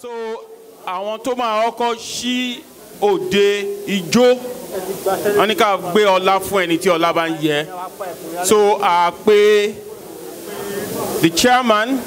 so àwọn tó máa kọ́kọ́ ṣí òde ijó wọn ní ká gbé ọlá fún ẹni tí ọlá bá ń yẹ so a pé the chairman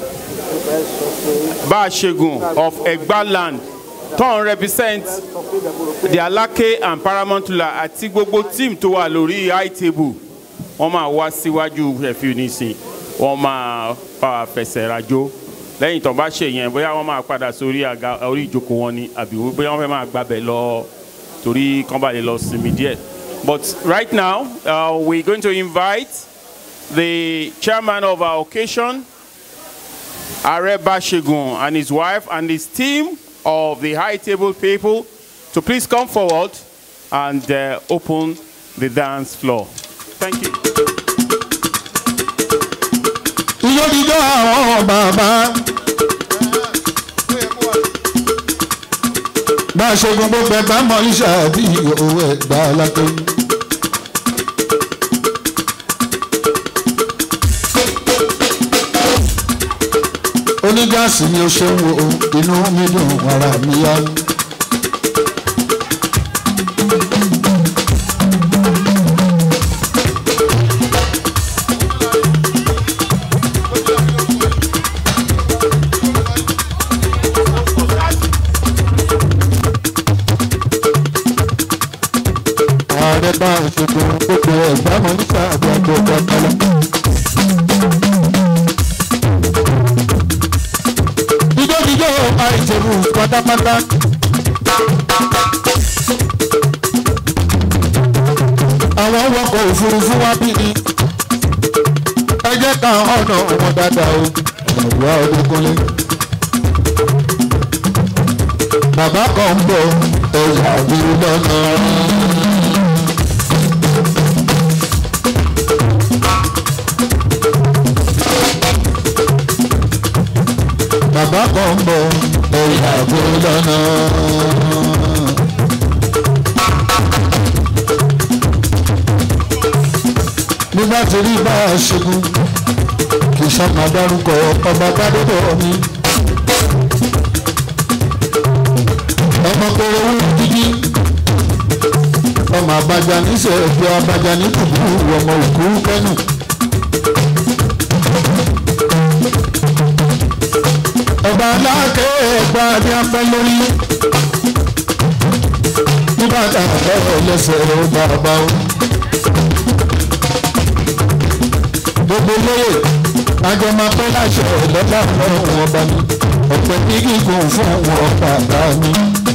Bashegun of Egba land tó ń represent the Alake and Paramount Ruler àti gbogbo team tó wà lórí high table wọ́n máa wá síwájú ẹ̀fíù nísìn wọ́n máa bá wa fẹsẹ̀ rajó lẹ́yìn tó bá ṣe yẹn bóyá wọ́n máa padà sórí àga orí ìjókòó wọn ni àbí bóyá wọ́n fẹ́ máa gbàbẹ̀ lọ torí kán bá lè lọ sinmi díẹ̀. But right now uh, we're going to invite the chairman of our occasion Are Bashegun and his wife and his team of the high table people to please come forward and uh, open the dance floor. Thank you. ijó jíjó àwọn bàbá. bá a ṣe gbogbo bẹ̀bá mọ iṣẹ́ bí owó ẹ̀gbá lápẹ́. onígáàsì ni ó ṣe ń wo inú mi dùn ara mi yá. ààrẹ bá ìṣègùn gbogbo ẹ̀gbá mọ nípa àgbàdo ọ̀pọ̀lọpọ̀. jíjójíjó àìṣèlú pátápátá. àwọn wọkọ̀ òfurufú wá bí ni ẹ jẹ́ ká ọ̀nà wọn dáadáa o ọ̀rọ̀ ọdúnkúnlé. bàbá kan ń bọ̀ ẹ̀yà àbúrò lọ́nà. bàbá kan ń bọ̀ ẹ̀yà àbúrò lọ́nà. nígbà tí rí bá a ṣẹ́gun kì í ṣàmà dárúkọ ọba gbádùbọ̀ mi. ọmọ kọrọ owó dídí ọmọ abajà níṣẹ́ ẹ̀fọ́ abajà ní kùkú ọmọ òkú kẹ́nu. ọba aláàkẹ́ ẹ̀gbá ní afẹ́ lórí nígbà tá a fẹ́ lẹ́sẹ̀ ọba ọba o. gbogbo lóye àjọ máa pẹ́ láṣẹ lọ́lá fún ọba mi ọ̀pẹ ní gígùn fún ọba àgbà mi.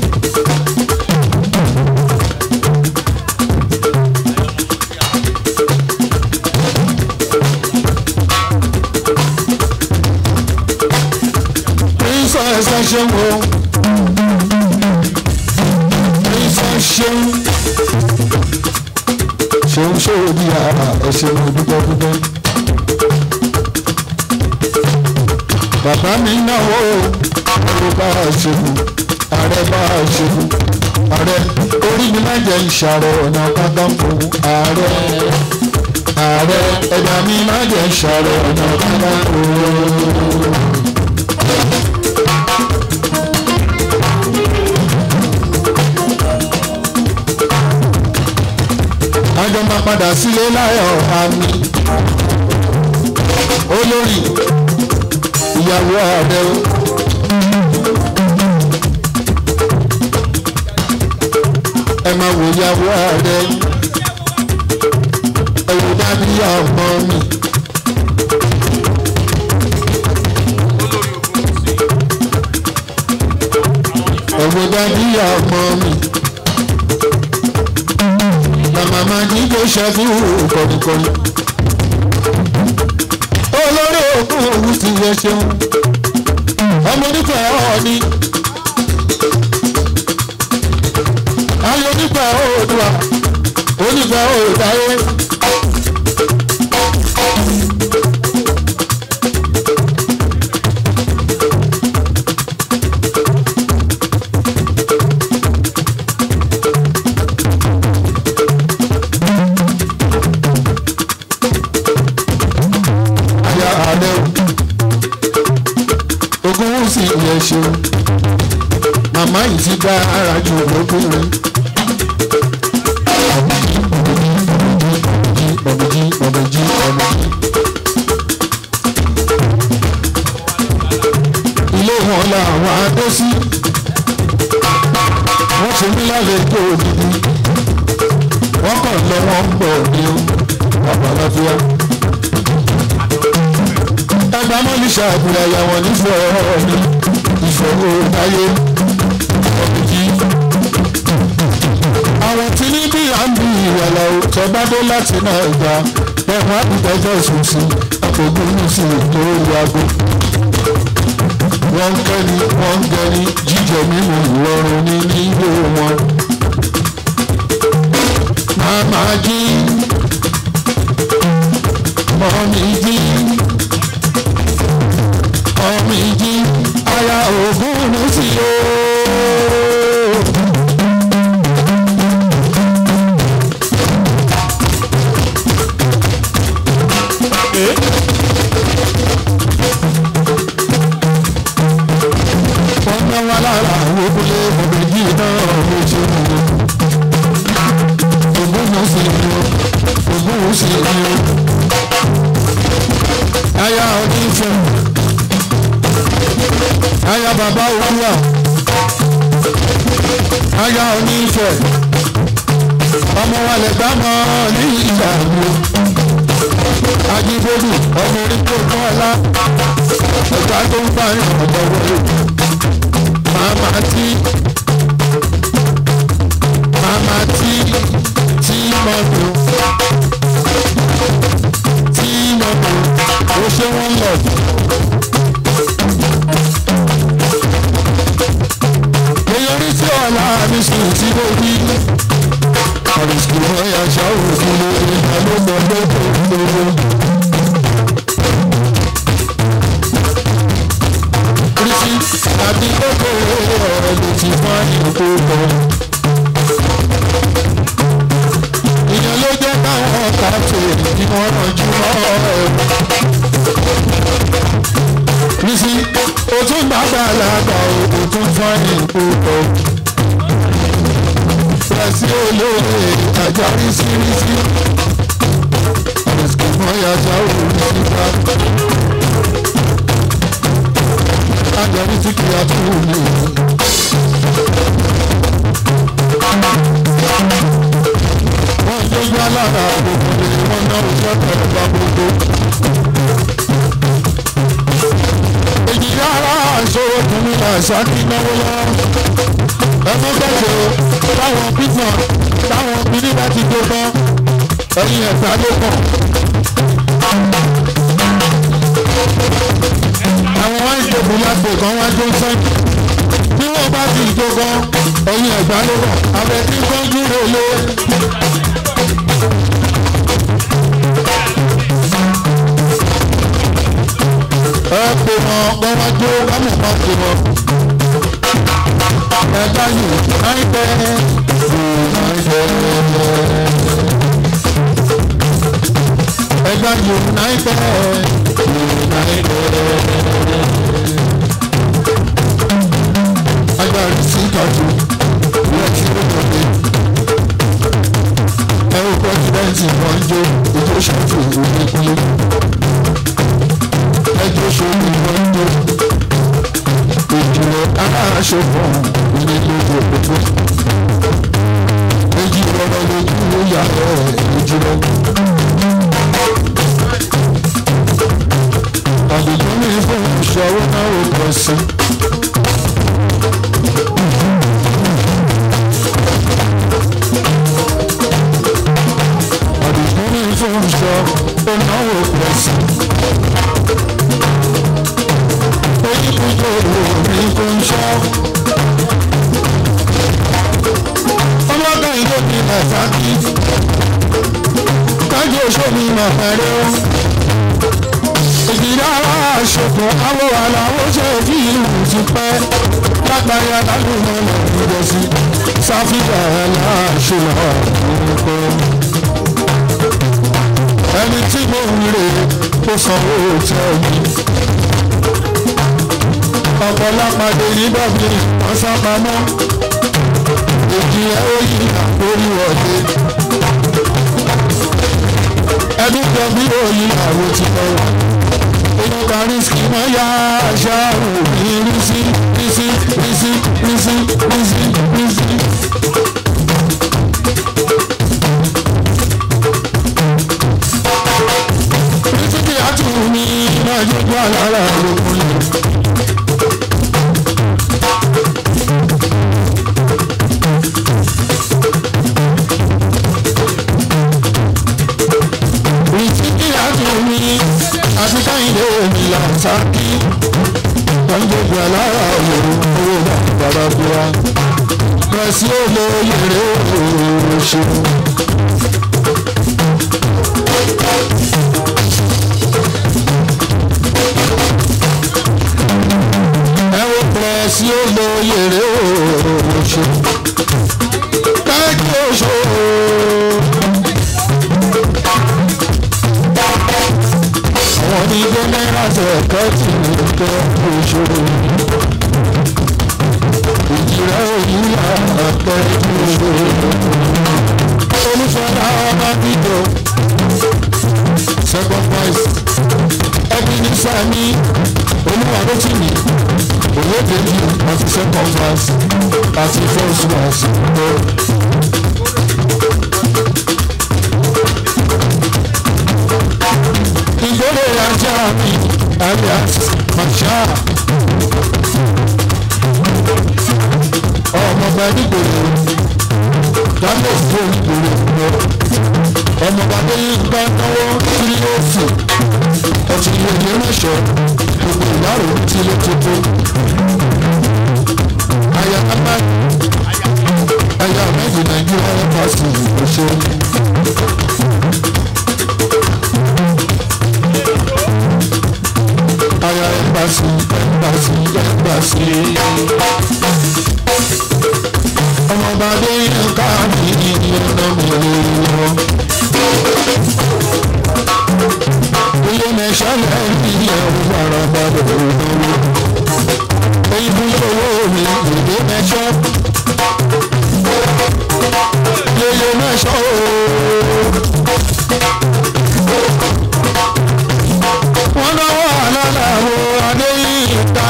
princess ẹ ṣeun o princess ṣeun ṣeun ṣòwò ní ara ẹ ṣeun dúpẹ́ dúpẹ́. bàbá mi náwó ọ̀rọ̀ bá a ṣeun ààrẹ bá a ṣeun ààrẹ orí mi máa jẹ ìṣàrọ̀ ọ̀nà pátákó ààrẹ ààrẹ ẹ̀dá mi máa jẹ ìṣàrọ̀ ọ̀nà pátákó. àjọ máa padà sílé láyọ̀ àmì olórí ìyàwó ààrẹ o. ẹ máa wò ìyàwó ààrẹ ẹ wò dábí ọmọ mi. ẹ wò dábí ọmọ mi màmá ní kò ṣàfihàn kọ̀dùkọ̀dù. olórí òkú òwú ti yẹ ṣeun ọmọ onífẹ̀ ọ̀ọ́ni. ayé onífẹ̀ òòdùà onífẹ̀ òòdáyé. ààrẹ o ogun wù sí ìyẹn ṣeun màmá yìí ti dára jù lóbìnrin. ọ̀bùjí ọ̀bùjí ọ̀bùjí. ilé wọn làwọn adé sí wọ́n ṣe mí lálejò òdìdí wọ́n kàn lọ wọ́n ń bọ̀ ní babaláfíà. ẹgbẹ́ mọ́lísà àbúrò àyàwó nífẹ̀ẹ́ mi ìfọwọ́ láyé ọ̀bùjí. àwọn tí ní bí à ń bí ìwàlà òkè bá dé láti náà gbà ẹ̀wọ̀n àbùtẹ́jọ́ sùn sí àpògùn ní sí lórí aago wọ́n ń kẹ́ni wọ́n ń gẹni jíjẹ mímu ìrọ̀rùn ní nílé wọn. Màmá jí, mọ́mí jí, mọ́mí jí, aya ògùn ní sí o. wọ́n ná wa lára àwọn obìnrin ọ̀bẹ̀jì náà ló ṣe mú un. ògùn mú sí ni o ògùn mú sí ni o. aya onífẹ̀ aya bàbá òwúrà aya onífẹ̀ ọmọ wa lè gbá mọ́ ní ìyàwó ajíbólú ọmọ orí tó kọ́ ọlá ọjà tó ń bá yàn ọ̀dọ́ wọlé màmá tí màmá tí tí mọ̀tò tí mọ̀tò ó ṣe wọ́n lọ. èyí orí tí ọ̀la mi sùn tí mo rí àrùsùn ọ̀yà ṣáwó fún mi ìdálógbọ̀n lóko lóko. Oríṣi àbí gbogbo ọ̀rọ̀ ló ti fọ́ ìlú bọ̀. Ìyẹn ló jẹ́ káwọn ọ̀tá tèrè kí wọ́n rànjú mọ́ ẹ̀. Rísí o tún gbàgbà lágbà o o tún fọ́ ìlú bọ̀. Pẹ̀sí olóore àjà rísírísí. Àrùsùn mọ́yà jáwó nígbà agbẹ̀rún tí kìí àtúwò ní ìlú. wọ́n jójú alára àgbègbè ni wọ́n ná oṣù ọ̀tọ̀ bá gbogbo. èyí yára àṣọwọ́ tún ní àṣàkí náwó lọ. ẹ̀fọ́ gbẹ̀jẹ̀ táwọn pípọ̀ táwọn obìnrin bá ti gbé tán ẹ̀yìn ẹ̀ta ló pọ̀ àwọn wá ìjòkó lágbo kan wá jó sẹ́yìn bí wọ́n bá ti jó gan ẹ̀yìn ẹ̀gbá ló wà abẹ tí kan dúró lé. ẹ pè wọn wọn wá jó kámọ̀ kan pè wọn. ẹ̀dá yìí náìpẹ́ ẹ̀dá yìí náìpẹ́ agbára sí ìtọ́jú wọ́n ti rí lóde. ẹ̀rọ pẹ́sidẹ́ǹtì wọn jó ojú ṣàtò oníkúlé. ẹjọ́ ṣòwò wọn jó ìjìnlẹ̀ aláṣọpọ̀ onílógún òkúté. méjì rọrọ lójú ló yà ẹ̀ lójú lọ. àdìgún ní fún ìṣòro náà ó pọ̀ sí i. àdìgún ní fún ìṣòro náà ó pọ̀ sí i. oníkùjọ òní kò ń ṣọ́. ọlọ́dọ̀ ìlú mi nàìjíríà kájú òṣèlú nàìjíríà ìdílé aṣòfò àwọn aláwọ̀ ṣe fi ìlú ti pẹ́ lágbàáyé alálùmọ̀ nàìjíríà sí sáfíà aláṣọlá nìkọ́. ẹni tí mo ń rè ó sanwó tẹ́ mi. ọ̀pọ̀lọpàdé ní dọ́bí wọ́n sá pamọ́ èjì ẹ̀ ó yí àkórí wọ̀dé ẹbí jọ bí òyìn àwọn ti lọ wà inú kariski máa yá àṣà òní rísí rísí rísí rísí rísí rísí. rísí kí á tún ní máa yọjú àlàrà lókun lè. ìtìkí àtúnmí àti káyìndé òmìnira sákì wọ́n gbogbo alára òwò owó bàbá búra pẹ̀sì olóyèrè òṣù. ẹ wo pẹ̀sì olóyèrè òṣù. káàkiri òṣù. àwọn onígbé náírà tó ẹ̀kọ́ tì ní ẹ̀kọ́ ìṣòro ìjìrẹ́ òyìnbá ẹ̀kọ́ ìṣòro olùfọ̀dà ọba dídò second prize ẹbí ní sami olúwadótìmí olódèjì àti second prize àti first prize. ìgbélé ajá mi alias masha ọmọọba nígboro dáná fún ìgboro lọ ọmọọba lẹ́yìn bá náwó tírílọ́ọ̀fù ọtí ilé ìlú ránṣẹ́ gbogbo ìdárò tí ilé tuntun aya pápá aya méjì nàìjíríà ẹ̀fọ́sì ìgbésẹ̀. aya ẹ̀fọ́sì ẹ̀fọ́sì ẹ̀fọ́sì. ọmọọba lẹ́yìn ká mi ní ọ̀nà mi lọ́wọ́. ilé mẹ́sàn-án ilé ọ̀rọ̀ àràbàdà òwúrọ̀. èyí fún owó mi ìdè mẹ́sàn. yeye mẹ́sàn ooo. wọ́n náwó àlàlàwò adéyíká.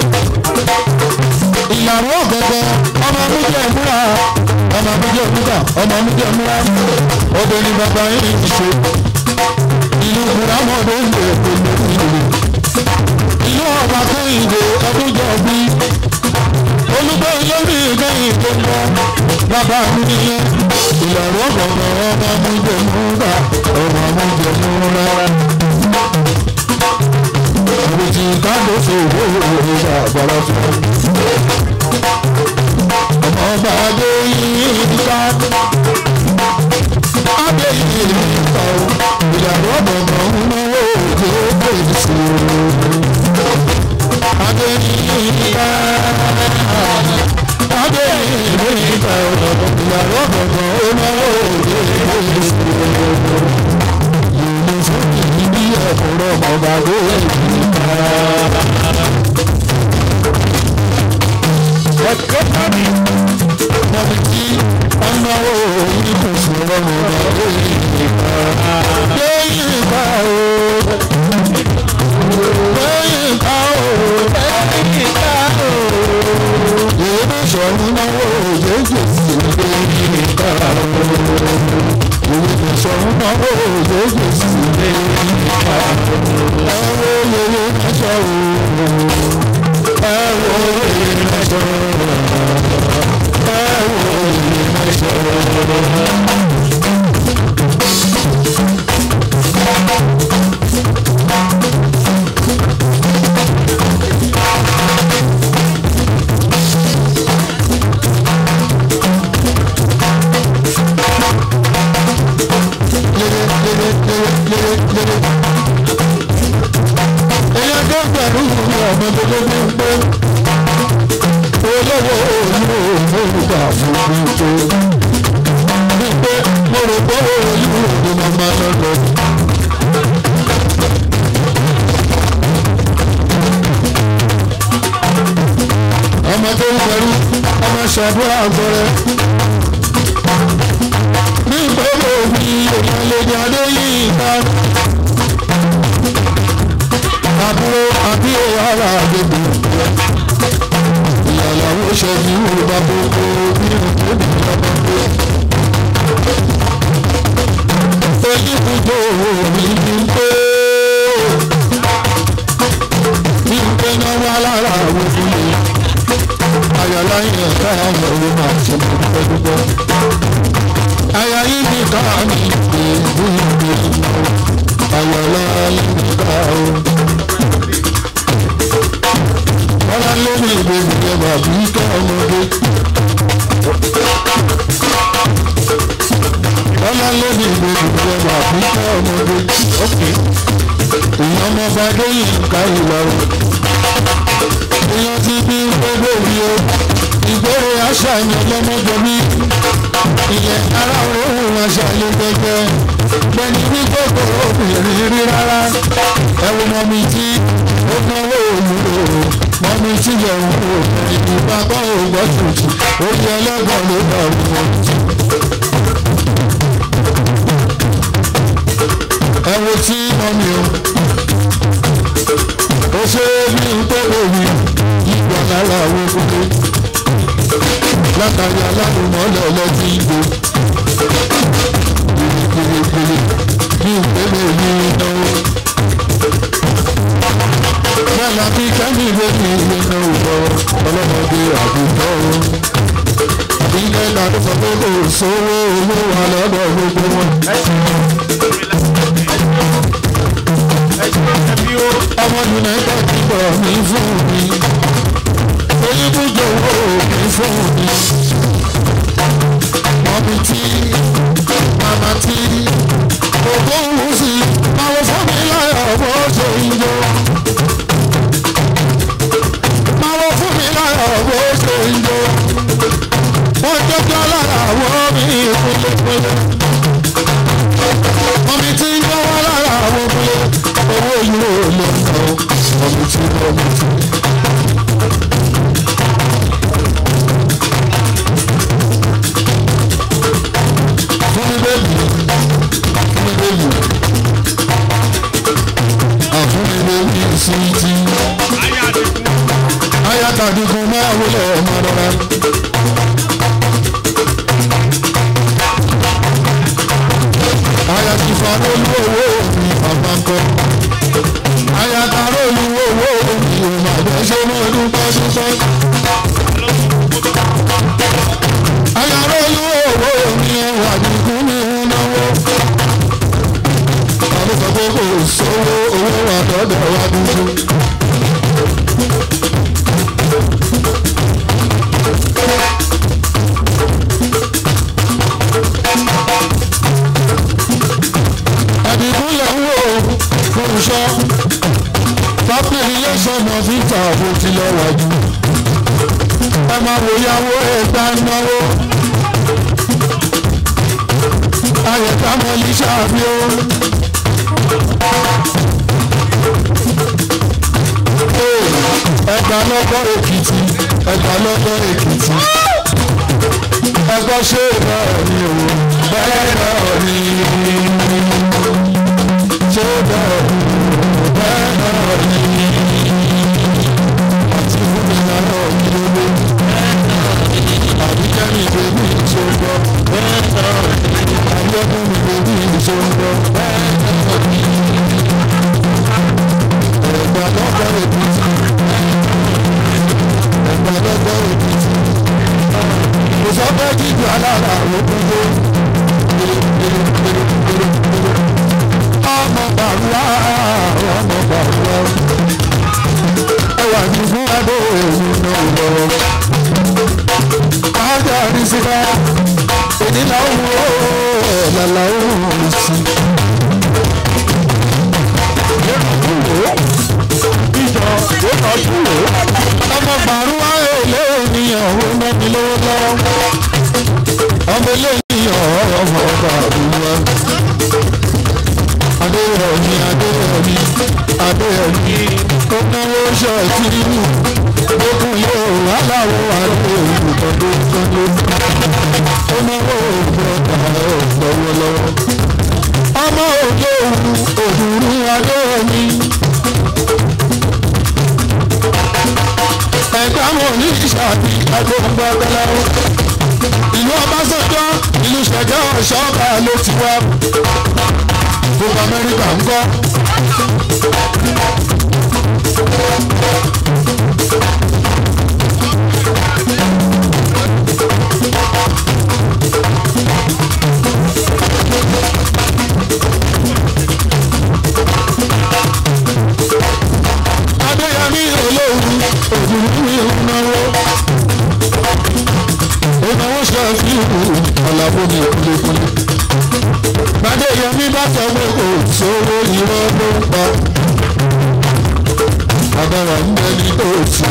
ìyàwó gẹ́gẹ́ ọmọ méjì múra ọmọ méjì múra ọmọ méjì múra obìnrin bàbá yìí ti ṣe ìlú buramọdé ń lè pèlè ìlú ìlú ọba kẹ́hìndé ọdúnjọ bí olùgbé lórí kẹ́hìn tó lọ bàbá mi nìyẹn ìyàwó ọgbọ̀nà ọmọ mújẹ múra ọmọ mújẹ múra àbùtì káàdó fòwò ìwà àgbàrá fún ọmọ ọba adé yìí ká adé yìí ká o ìyàwó ọgbọ̀nà ọmọ òkè òkè sí o adé yìí ká adé yìí ká o ìyàwó ọgbọ̀nà ọmọ òkè òkè sí o ìlú fún ìdí ẹ̀kọ́rọ̀ ọba adé yìí ká. Mọ̀mí tí ọ̀nàwó oníkùnsùn lọ́rùn ọ̀dọ́ lẹ́yìn ìgbà lẹ́yìn ìgbà o. Lẹ́yìn ìgbà o. Lẹ́yìn ìgbà o. Èmi sọ̀rọ̀ náwó òjèjì sí lẹ́yìn ìgbà o. Èmi sọ̀rọ̀ náwó òjèjì sí lẹ́yìn ìgbà o. Ẹ̀rọ yẹyẹ mẹ́sọ̀ o. Ẹ̀rọ yẹyẹ mẹ́sọ̀ o. Ẹyẹ tó gbẹ̀rú ọmọ tó tó gbé ń pé olówó olú olùgbà fún tó. wípé mo rò pé olú òde máa máa lọ́dọ̀. pẹ̀lú ọmọ ṣàdúrà gbọ́rẹ́. ní ìgbọ́dọ̀ òbí èèyàn lè ní adé yìí ká. àbúrò àbí ara àgbègbè ìyàlàwó ṣẹ́ni yorùbá gbogbo bí òkèèdè lọ́mọ pé. oníbùdó mi ní pé ní pé náà wá lára àwọn ìdílé ayọ̀lá yẹn ká àwọn owó máa ṣe mọ̀ dúpẹ́ dúpẹ́. àyà yìí ní ká ní ìgbé ìgbé ìgbé ayọ̀lá yìí ní ká o. Bọ́lá lórí ìbejì yẹn bàbí kẹ́ ọmọdé. Bọ́lá lórí ìbejì yẹn bàbí kẹ́ ọmọdé. Ìyẹn ọmọba lóyìn ká ìlọrin. Ìyẹn ti bí gbogbo rí o. Ìgboro aṣàyàn lọ́mọdé bí. Ìyẹn ara òun aṣàyàn gbẹgbẹ. Bẹ́ẹ̀ni bí gbogbo obìnrin rí rárá. Ẹ̀wọ̀n mọ̀ mi tí ó náwó òmùrò mọ́mí tí yẹ ń wò ìlú bàbá ògbọ́ tuntun ó yẹ ẹlẹ́gbọ̀n ló bá wọn. ẹ wo tí mọ́mí o ó ṣe bí n tó lórí ìgbà lára àwọn kókó látàrí alálùmọ́lẹ̀ ọlọ́tí ìgbò gbèrègbèrè bí ìpele yìí náwó bẹ́ẹ̀ bí kẹ́mi ló ní ilé náà wọ̀ ọlọ́mọdé àbùkọ́ o. ilé ìlànà sọ pé kò sówó owó wà lọ́dọ̀ gbogbo wọn. ọmọ united kingdom mi fún mi oyinbújọ owó mi fún mi. mọ̀mí tí màmá tí ògbó wù sí àwọn fún mi láyọ̀ bó ṣe ń jọ. máa fún mi láyọ̀ bó ṣe ń jó. wọ́n jọjọ́ lára àwọn mi kúlẹ̀kúlẹ̀. omi tí ń gbọ́ wá lára àwọn kúlẹ̀. owó yìí ò lè sọ omi tí ń bọ́ mi tí. fún mi bẹ́ẹ̀ni fún mi bẹ́ẹ̀ni àfún mi bẹ́ẹ̀ni sí ti ayatadigun máa wọlé ọmọ rárá. ayatifa lólu owó mi bàbá kọ. ayataro lu owó mi ò má bẹ́ ṣe mọ́ dúpẹ́ dúpẹ́. ayaro lu owó mi wà dìgún mi ń náwó. àwọn sọ pé kò sówó owó wà dọ́dọ̀ wá dúdú. àdìgúnlẹ̀ ń wò fúnṣọ́ population of ita bó ti lọ wájú ẹ máa wò yàwó ẹgbà náwó ayẹ̀ká mọ́lí ṣáàbí ó. ẹgbà lọ́gbọ́ èkìtì ẹgbà lọ́gbọ́ èkìtì ẹgbọ́ ṣé náà ni o bẹ́ẹ̀ náà ni ṣé bẹ́ẹ̀ ni bẹ́ẹ̀ náà ni àti fún mi náà kí ló dé àbíkẹ́ mi bèbí ìṣòro bẹ́ẹ̀ náà ni àbíkẹ́ mi bèbí ìṣòro bẹ́ẹ̀ náà ni ẹgbà lọ́gbọ́ èkìtì ẹgbà lọ́gbọ́ èkìtì kò sọ pé jíjù alára òkúndó ọmọ bàrúwá ọmọ bàrúwá ẹwà ní fún adó èyí náà lọ́wọ́ kájà ní síta èyí náà wò ó lálá òun sí. ìjọ ó tọ́jú ọmọ bàrúwá èlé ènìyàn ó ná mi lówó lọ́wọ́ ọmọ eléyìí ọmọ bàrúwá adéyọ̀mí adéyọ̀mí adéyọ̀mí ó náwó ṣọ́ọ̀tì Okun yóò aláwọ̀ àti olùkọ́ tó kán lé. Ó náwó òògùn ọ̀tà lọ́wọ́lọ́wọ́. Ọmọ òjò òdùrú adé omi. Ẹ̀gbá wọn ní ìṣàbí agbóhùngbà bẹ́láwó. Ìlú Ọbásanjọ́ ìlú Ṣẹ̀gẹ́ Ọ̀ṣọ́ba ló ti wá. Gbogbo Amẹ́ríkà ń kọ́. Adéyẹmí olóhùn òdùnnú ìnáwó. Ìnáwó ṣàfihàn ọ̀làbó ní kúlẹ̀kúlẹ̀. Adéyẹmí bá sọ pé kò sówó irọ́ ló ń pa. Agbára ń bẹ ní òtún.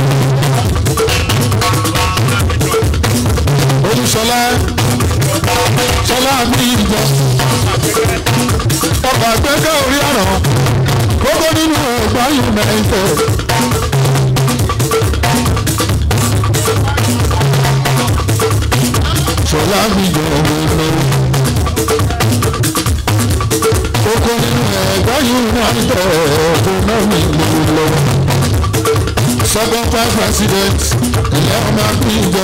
Olúṣọlá Ṣọlá mi ìjọ. Ọkọ̀ àgbẹ̀kẹ́ orí àràn gbogbo nínú ẹ̀gbá united. Ṣọlá mi yọ ọ̀rọ̀ gbogbo nínú ẹ̀gbá united ọ̀gbọ́n náà mi lò lọ. second vice president ilẹ̀ ọmọ àbíjọ.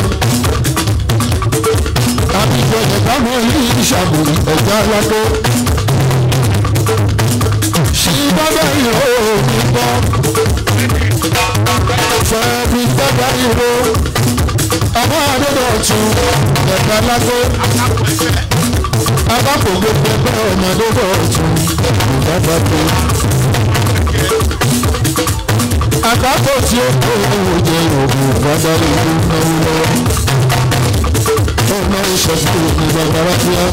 àbíjọ ẹ̀ka mọ́ ilé ìṣàbùrù ẹ̀gbá alákó bàbá ìró mi bọ́. Fẹ́ẹ́bí bàbá ìró. Ọmọ Adédọ̀tun ẹ̀ka lágó. Abákò gbogbo ẹgbẹ́ ọmọ Adédọ̀tun bàbá tó. Àgbákò tí ó kó owó jẹ òògùn bàbá ìlú náwó lọ́wọ́. Ọmọ ìṣẹ̀ṣẹ̀ òògùn bàbá ráfíà.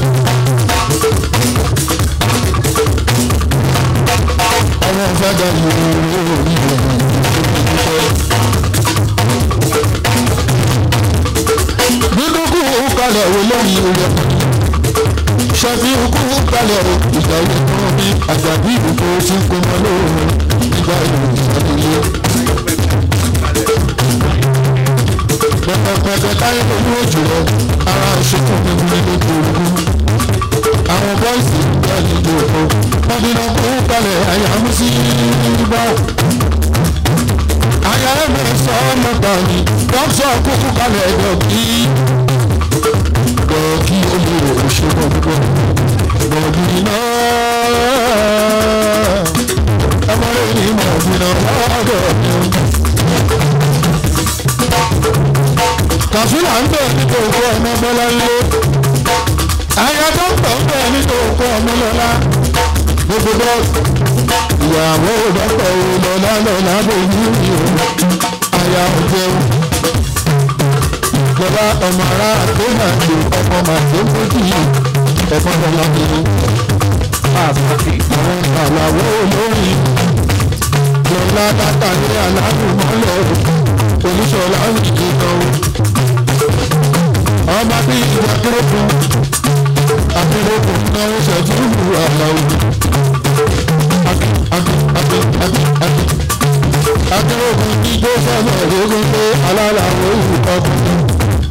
àwọn fẹ́gà yòó orí rẹ̀ nínú kú kalẹ̀ wo lórí rẹ̀ ṣẹ́bí kú kalẹ̀ o ìgbà yìí tó bí àjàbí ìdókò tí kò mọ lóòrùn ìgbà yìí ìṣàlẹ̀ pẹpẹpẹpẹ táyé lórí òjò rẹ ara ìṣètò mímú nínú ìgbòho àwọn bọ́ìsì ìgbà nílò òkú wọ́n bí náà kó kalẹ̀ àyà mú sí bá. àyà ẹ̀mí sọ ọmọ gbàgbé dọ́kítọ̀ kúkú kalẹ̀ dọ̀kí. dọ̀kí olùrò òṣèlú ọ̀gbọ́n dọ̀kí náà. ọmọdé ní mọ̀ gbìnà lọ́dọ̀ mi. kàfílà ń bẹ̀ nípa òkú ọmọ bọ́lá ilé àyà tó ń tọ̀ ń bẹ̀ nínú òkú ọmọ lọ́la gbogbo bọ́ọ̀lù ìyàwó dọ́pọ̀ lọ́la lọ́la bóyú ni o àyà ọ̀jẹun ìjọba ọmọ ara tó máa ṣe ọmọ màṣẹ fújì ẹ̀fọn lọ́la nínú àwọn àlàwọ̀ olórí lọ́la dáta ní aláàbùmọ́lẹ̀ oníṣọ́lá òjijì kan ọmọ bíi ìwà kéré akérèkọ náà ṣẹ́jú ìlú àlàó. akérèkọ ní tó sọ̀rọ̀ lógún pé alálàó ìlú ọkùnrin.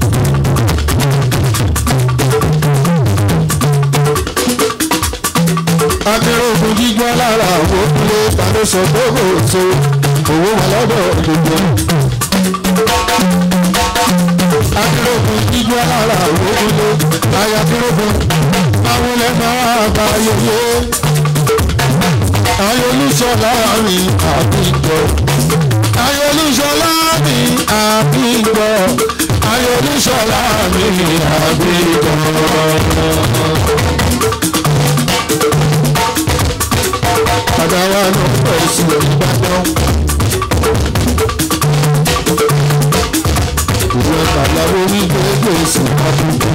akérèkọ jíjọ́ lára àwọn òkúlé tàbí sọ pé kò so owó wà lọ́dọ̀ gbogbo. akérèkọ jíjọ́ lára àwọn òkúlé láyà akérèkọ àwọn ilẹ̀ máa bá yẹyẹ. Ayolúṣọlá mi àbíjọ. Ayolúṣọlá mi àbíjọ. Ayolúṣọlá mi àbíjọ. Àdáwà ló pẹ̀ sí Ìbàdàn. Ìwé bàbá orí gbégbé sí àbúkú.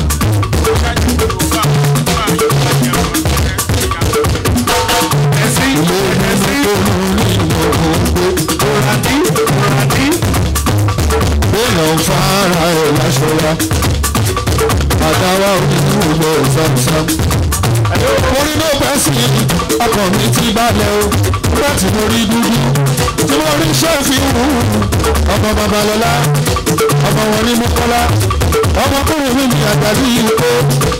Bẹ́ẹ̀ni fara ẹ̀ láṣọra, àdáwà onídùúgbò sámsám. orí ló bẹ́ sí ọkàn mi ti balẹ̀ o nígbà tí mo rí dúdú tí mo rí ṣẹ́ẹ̀fì wù ọmọ babalọ́lá ọmọ wọn ní mọ́kọ́lá ọmọkùnrin mi ní àgbàdo yìí pé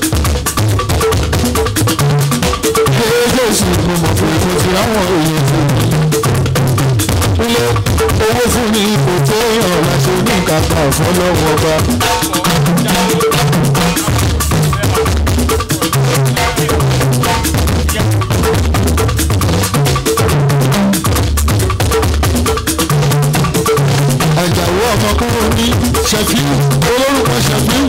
jésù mo mọ̀ pé mo fi àwọn èèyàn fún mi ilé owó fún mi kò tó èèyàn láti ní kàkà ọ̀fọ́lọ́wọ́ ọba. àjàwó ọmọkùnrin ní ṣẹfíù olórúkọ ṣẹfíù.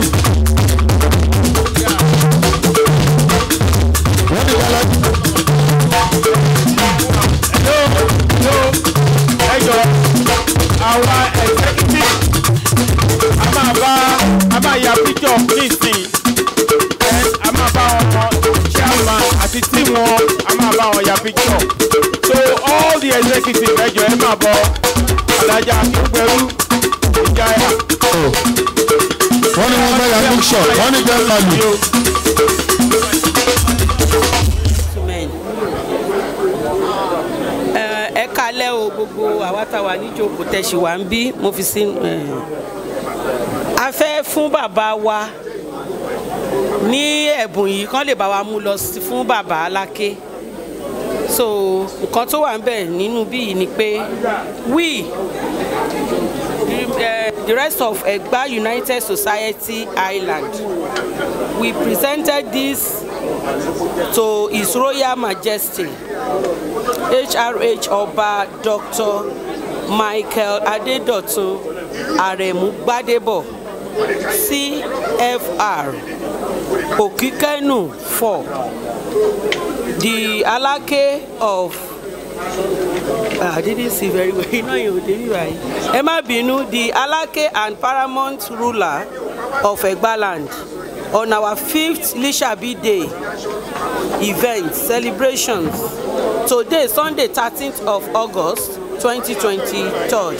wọ́n ní kálá ẹjọ àwa executive a máa bá a máa ya picture nísìn Then a máa bá wọn chairman àti team wọn a máa bá wọn ya picture so all the executive ẹjọ ẹ máa bọ alájà akínpẹrú ìjáyà wọ́n ní wọ́n bá ya picture wọ́n ní bẹ́ẹ̀ máa lù. men ẹ ẹ kalẹ o gbogbo àwa tá a wà níjókòó tẹ̀sí wa ń bí mo fi sí ẹ a fẹ́ fún bàbá wa ní ẹ̀bùn yìí kán lè bá wa mú lọ sí fún bàbá aláké so nǹkan tó wà ń bẹ̀ nínú bí yìí ni pé we the, uh, the rest of Egba United Society Island we presented this to His Royal Majesty HRH Ọba Dr. Michael Adedotun Aremu Gbadebo CFR Okikenu for the Alake of Ah, I didn't see very well. Iná yẹn ò débi báyìí. Ẹ má bínú the Alake and paramount ruler of Egbaland on our fifth Lishabi day event celebrations today Sunday thirteenth of August twenty twenty-third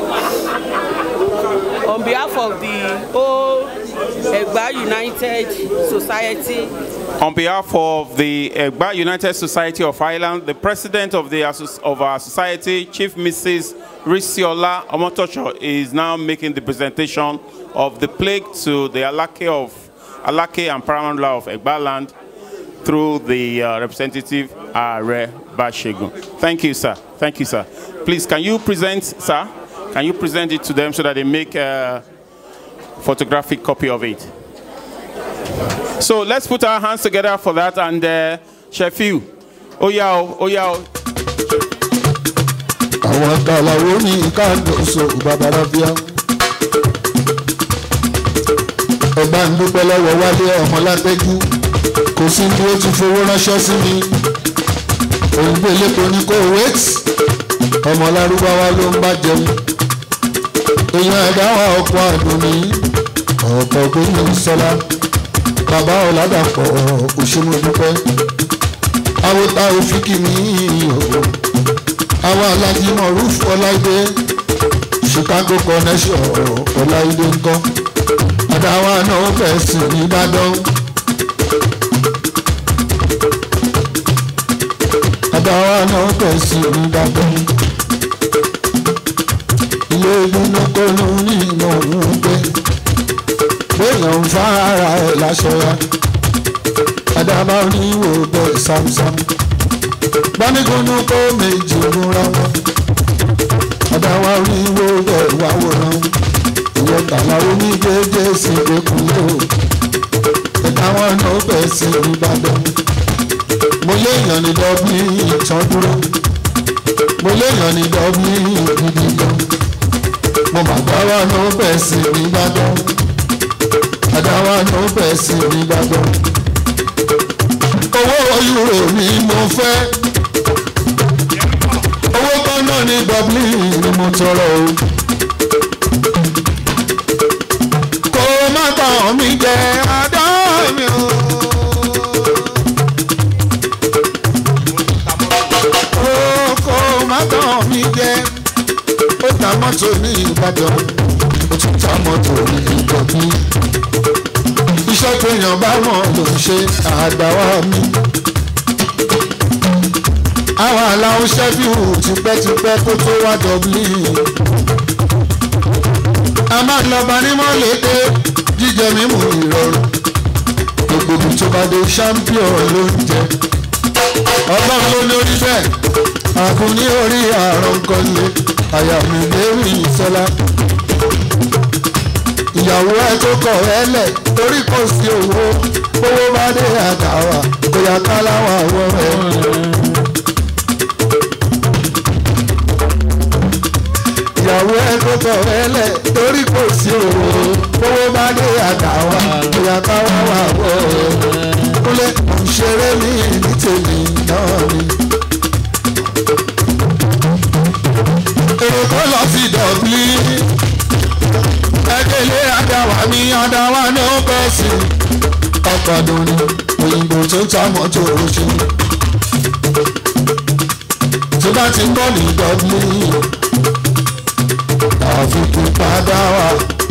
on behalf of the whole Egba United Society On behalf of the Egba United Society of Ireland, the president of, the, asso- of our society, Chief Mrs. Risiola Omotocho, is now making the presentation of the plague to the Alake of Alake and Paramount Law of Egba land through the uh, representative Are Bashegun. Thank you, sir. Thank you, sir. Please, can you present, sir? Can you present it to them so that they make a photographic copy of it? So let's put our hands together for that and uh, Shefiu. Oya o, oya o. àwọn kàlàwó ní káàdọ̀sọ babalábíà. ọba ń dúpẹ́ lọ́wọ́ wálé ọmọlápẹ́jú kò sí bí ó ti fowó ránṣẹ́ sí mi. òǹgbẹ lẹ́kọ̀ọ́ ní kò wait ọmọ lárúbáwá ló ń bá jẹun. èèyàn ẹ̀dá wa ọkọ̀ àdùnní ọ̀pọ̀ gbẹ̀yìn sọlá bàbá ọ̀làdàpọ̀ òṣèlú dúpẹ́. àwọn ta òfin kì mí o àwọn alájí mọ̀rúf ọláìdé chicago connection ọláìdé ńkọ́ àdáwọn náà fẹ́ sí nìbàdàn àdáwọn náà fẹ́ sí nìbàdàn ilé ìdúnnúkọ́nù ní ìmọ̀ òun gbé béèyàn ń fa ara ẹ̀ láṣọ ya àdàbà oníwò bẹ́ẹ̀ sámsám bánikúnú kó méjì múra wọn ọ̀dàwà oníwó rẹ̀ wá wòran ìyẹn tàlà oníjẹjẹ sí ìgbẹ́kùnlé o ẹ̀ka wọn náà bẹ̀ sí ìbàdàn mo léèyàn ní dọ́bí ìtàn dúró mo léèyàn ní dọ́bí gidi gan mo bàbá wa náà bẹ̀ sí ìbàdàn àdáwà náà bẹ̀ sí ìbàdàn owó euro ni mo fẹ́ owó kan náà ní dublin ni mo tọrọ o. kó má tàn mí jẹ adá mi o. Ó kó má tàn mí jẹ ó ta mọ́tò ní ìbàdàn ó tún ta mọ́tò ní ìkọ̀bí. iṣẹ́ tó téèyàn bá mọ̀ ló ń ṣe àgbàwá mi. àwọn aláwọ̀ ṣẹ́fíù tipẹ́tipẹ́ kó tó wá dublin. a máa ń lọ bá nímọ̀ lédè jíjẹ mímu ìrọ̀rùn. gbogbo ibi tó bá dé champion ló ń jẹ. ọlọ́run ló lórí bẹ́ẹ̀ àkùn ní orí àrùn kọ́lé àyà mi lérí ìṣọ́lá ìyàwó ẹ tó kọ̀ ẹ́ lẹ̀ torí kò sí owó owó bá dé àtàwà bóyá káláwà wọ ẹ. ìyàwó ẹ tó kọ̀ ẹ́ lẹ̀ torí kò sí owó owó bá dé àtàwà bóyá káláwà wọ ẹ. kúlẹ̀ òṣèré mi ní tèmi náà ni. èrò tó lọ sí dọ̀bí ẹgbẹ́lẹ́ adáwà mi adáwà ní ó bẹ́ sí ọkọ̀ dùnú òyìnbó tó ń ta mọ́tò oṣù tí bá ti ń bọ̀ ní dọ́bí àfikún padà wá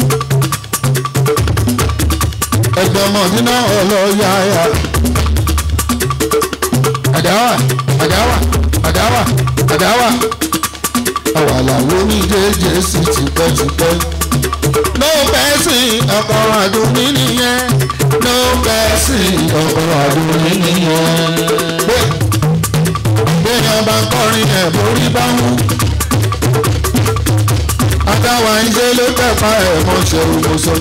ẹgbẹ́ mọ̀dínà ọlọ́yàyà àdáwà àdáwà àdáwà àdáwà àwàlàwọ̀ ní jẹ́jẹ́ sí tipẹ́tipẹ́ ló bẹ́ sí ọkọ̀ àdúní nìyẹn ló bẹ́ sí ọkọ̀ àdúní nìyẹn. béèyàn bá ń kọrin ẹ̀ borí bá wù. adáwa ń ṣe ló tẹ̀pá ẹ̀ mọ́ ṣe òmùsọ.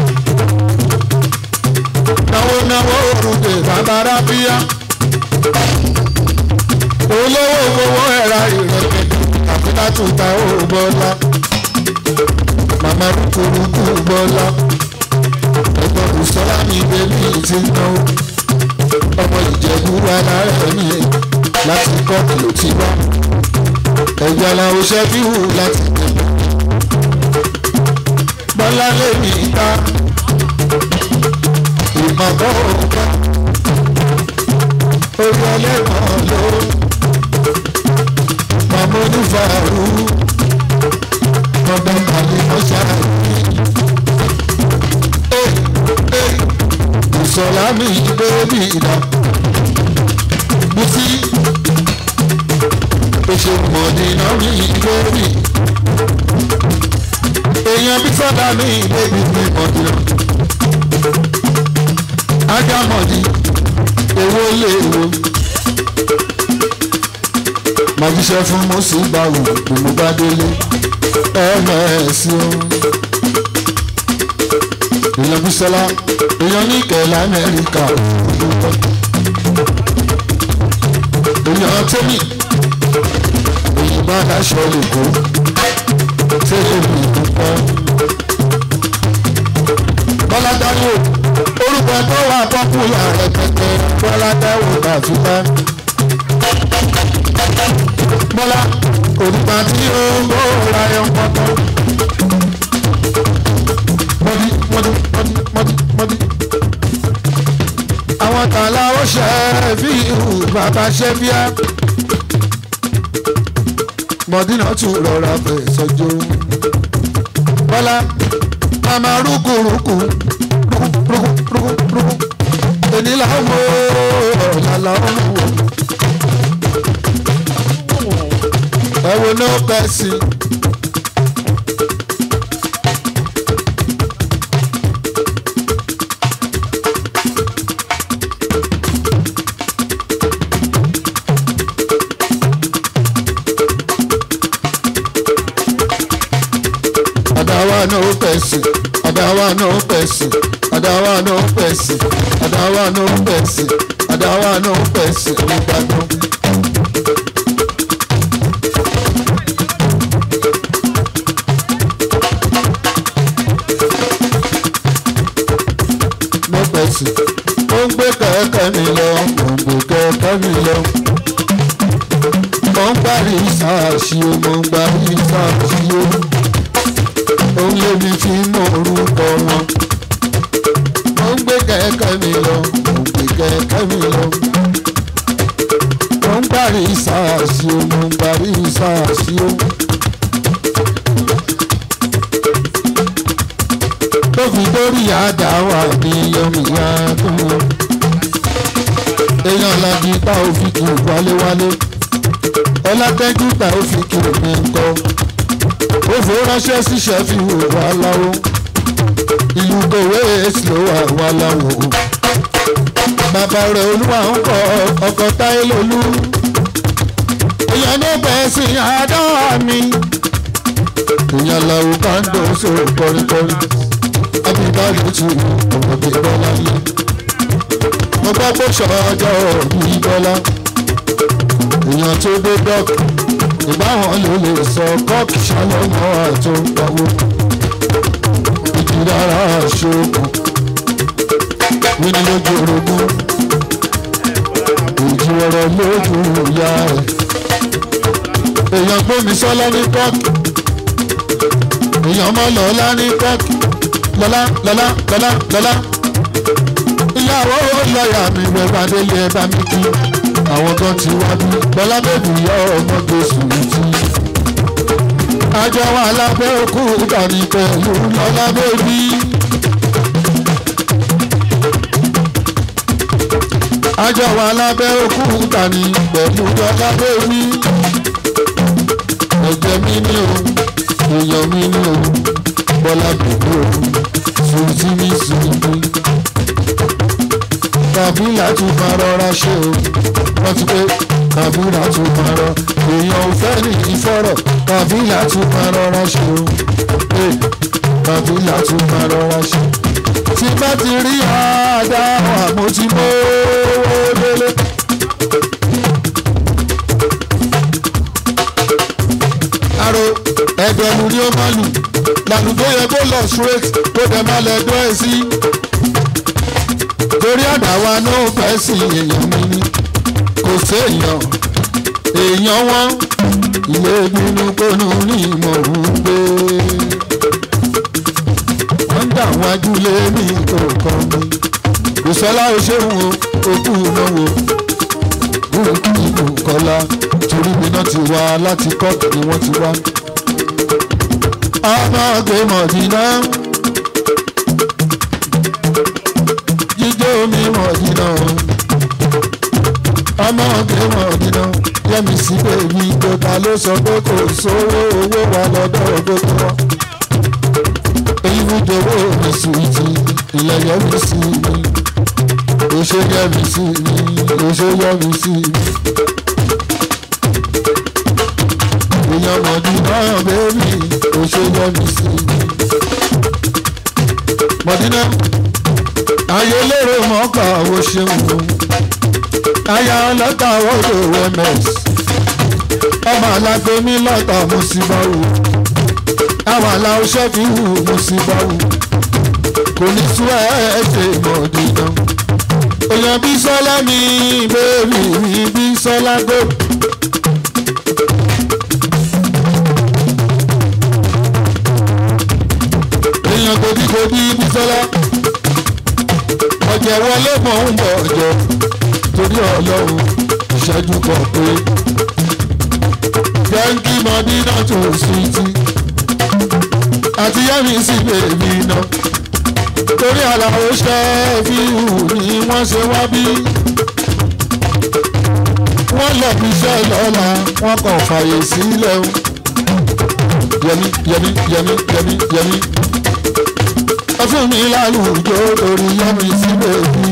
náwó náwó òrùlé bàbára bíyá. olówó owó ẹ̀ra ìrẹ̀kẹ̀ àfi látúntà ó bọ́lá màmá rúkúrúkú bọ́lá ẹgbọ́n bùsọ́lá mi bẹ́bí ti ń náwó ọmọ ìjẹ̀bú alára mi láti kọ́ kìlò tí wá ẹ̀jẹ̀ aláwọ̀ ṣẹ́fíhù láti tẹ̀lé bọ́lá lèmi ta ìmọ̀kọ́ ọ̀gá orí ẹlẹ́kọ̀ọ́ ló màmá onífàárù ọdún kàlí ọ̀ṣàrà ìsọ̀lá mi bẹ́ẹ̀bì ìdá bùsí oṣù mọ̀dínà mi bẹ́ẹ̀bì èèyàn bí sọ́dà mi bẹ́ẹ̀bì mi mọ̀dínà ajá mọ̀dí owó lè wo màjíṣẹ́ fún mọ́sí báwò gbogbo bá délé ms o èèyàn bísọ́lá èèyàn ní kẹ̀lá amẹ́ríkà èèyàn tẹ́mì òyìnbó aláṣọ lèkó tẹ́lẹ̀ mi púpọ̀ bọ́lá dáwò orúkọ tó wà pọ́pùlà rẹpẹtẹ bọ́lá dáwò bàtúbá bọ́lá òdùpá tí ó ń bó ráyọ̀ pọ́pọ́. mọ́dí mọ́dí mọ́dí mọ́dí mọ́dí. àwọn tààlà ó ṣe é fi ìhù bàbá ṣe bíá. mọ́dí náà tún rọra fẹ̀ sọ́jọ́. bọ́lá màmá rúkúrúkú rúkúrúkú ènìyàn làwọn ọ̀la làwọn wò. ẹ wo no person. Adawa no person, Adawa no person, Adawa no person, Adawa no person, Adawa no person, Ìbàdàn. mọ́pẹ́sì ó ń gbé kẹ̀kẹ́ mi lọ ó ń gbé kẹ̀kẹ́ mi lọ. mo ń gbárí sáàsì o mo ń gbárí sáàsì o. ó ń lé mi fi mọ orúkọ wọn. mo ń gbé kẹ̀kẹ́ mi lọ mo ń gbé kẹ̀kẹ́ mi lọ. mo ń gbárí sáàsì o mo ń gbárí sáàsì o. tó fi dórí àdáwà ní yomiya tó wọ. èèyàn làdí tá ò fi kì í wálé-wálé ọlátẹ́jú tá ò fi kì í ní nǹkan ó fò ránṣẹ́ síṣẹ́ fi wò wá láwo ìlú kòwé èsì ló wà wá láwo bàbá rẹ̀ olúwa ń kọ ọkọ̀ táyé lólú èèyàn ní bẹ́ẹ̀ sí àádọ́wà mi èèyàn làwọn kan dùn sóò kọrinkọrin abibali ti ọmọdé bọ́lá yìí mo gbọ́ pé sọ́jọ́ òbí bọ́lá èèyàn tó dé dọ́k ìbáwọn ló lè sọ kọ́ọ̀kì ṣálọ́mọ́ àtó pawó ìjìdára ṣoògùn wíní lójú orogún ìjìrọ̀rọ̀ lójú ìyá rẹ̀ èèyàn gbómi sọ́lá ní kọ́ọ̀kì èèyàn mọ́ lọ́lá ní kọ́ọ̀kì lọ́lá lọ́lá lọ́lá lọ́lá ìyàwó lọ́ọ̀yà mi rẹ̀ bá délé ẹ bá mi kí àwọn kan ti wá bí lọ́lá bèbí yọ ọmọ gbèsè tí. àjọ wa lábẹ́ òkú ìkànnì pẹ̀lú lọ́lá bèbí. àjọ wa lábẹ́ òkú ìkànnì pẹ̀lú lọ́lá bèbí. ẹ̀jẹ̀ mi ní o èèyàn mi ní o bọ́lá bèbí o sùnzí mi sùnzí kàbílà tún máa rọra ṣe o wọ́n ti pé kàbílà tún máa rọ èèyàn ò fẹ́ ní ìfọ̀rọ̀ kàbílà tún máa rọra ṣe o ee kàbílà tún máa rọra ṣe. tí bá ti rí àdáwà mo ti mọ́ owó délé. àrò ẹ̀dẹ̀lù ni ó máa lù làlùdó yẹ kó lọ straight kó dẹ̀ máa lẹ̀ dọ́ ẹ̀ sí torí àdáwa ló fẹ́ sí èèyàn mi ni kò séèyàn èèyàn wọn ilé bínú kónú ní ìmọ̀ òun gbé wọ́n ń dà wájú lé ní kọ̀ọ̀kan mi kò sọ́lá oṣooṣù òkú náwó bùrùkì ìbùkọ́lá torí mi náà ti wá láti kọ́ọ̀tù ni wọ́n ti wá. ọmọ ọgbẹ́ mọ̀dínà. jíjó mi mọ̀dínà ọmọ ọ̀gbìn mọ̀dínà yẹ́mi sí bèbí ìjọba ló sọ pé kò sówó owó wa lọ́dọ̀ gbogbo wọn. èyí ń dowó mi sùwìtì ilẹ̀ yẹ́mi sí mi òṣè yẹ́mi sí mi òṣè yẹ́mi sí mi. èèyàn mọ̀dínà bèbí òṣè yẹ́mi sí mi. mọ̀dínà ayé lérò mọ́kà wo ṣeun o aya ọlọ́ta wọ́dọ̀ ms ọmọ alágbé mi lọ́tà mo sì bá wò àwọn aláwọ̀ ṣẹ́fì wù mo sì bá wò kò ní sú ẹ̀ẹ́dẹ̀ mọ̀dínà èèyàn bí sọ́lá mi bẹ́ẹ̀rì mi bí sọ́lá gbé. èèyàn gòdìgòdì bí sọ́lá ọ̀jẹ̀ wọlé mọ̀ ń bọ̀ ọ̀jọ̀ torí ọlọ́run ìṣẹ́jú kan pé jẹ́ńkì mọ́dínà tó sùìtì àti yẹ́mi sí bèbí iná torí àlàó ṣẹ́fíù ni wọ́n ṣe wá bí wọ́n lọ bí iṣẹ́ lọ́la wọ́n kàn fàyè sílẹ̀ o yẹmi yẹmi yẹmi yẹmi yẹmi ẹ fún mi lálùjọ lórí yẹmi sí bèbí.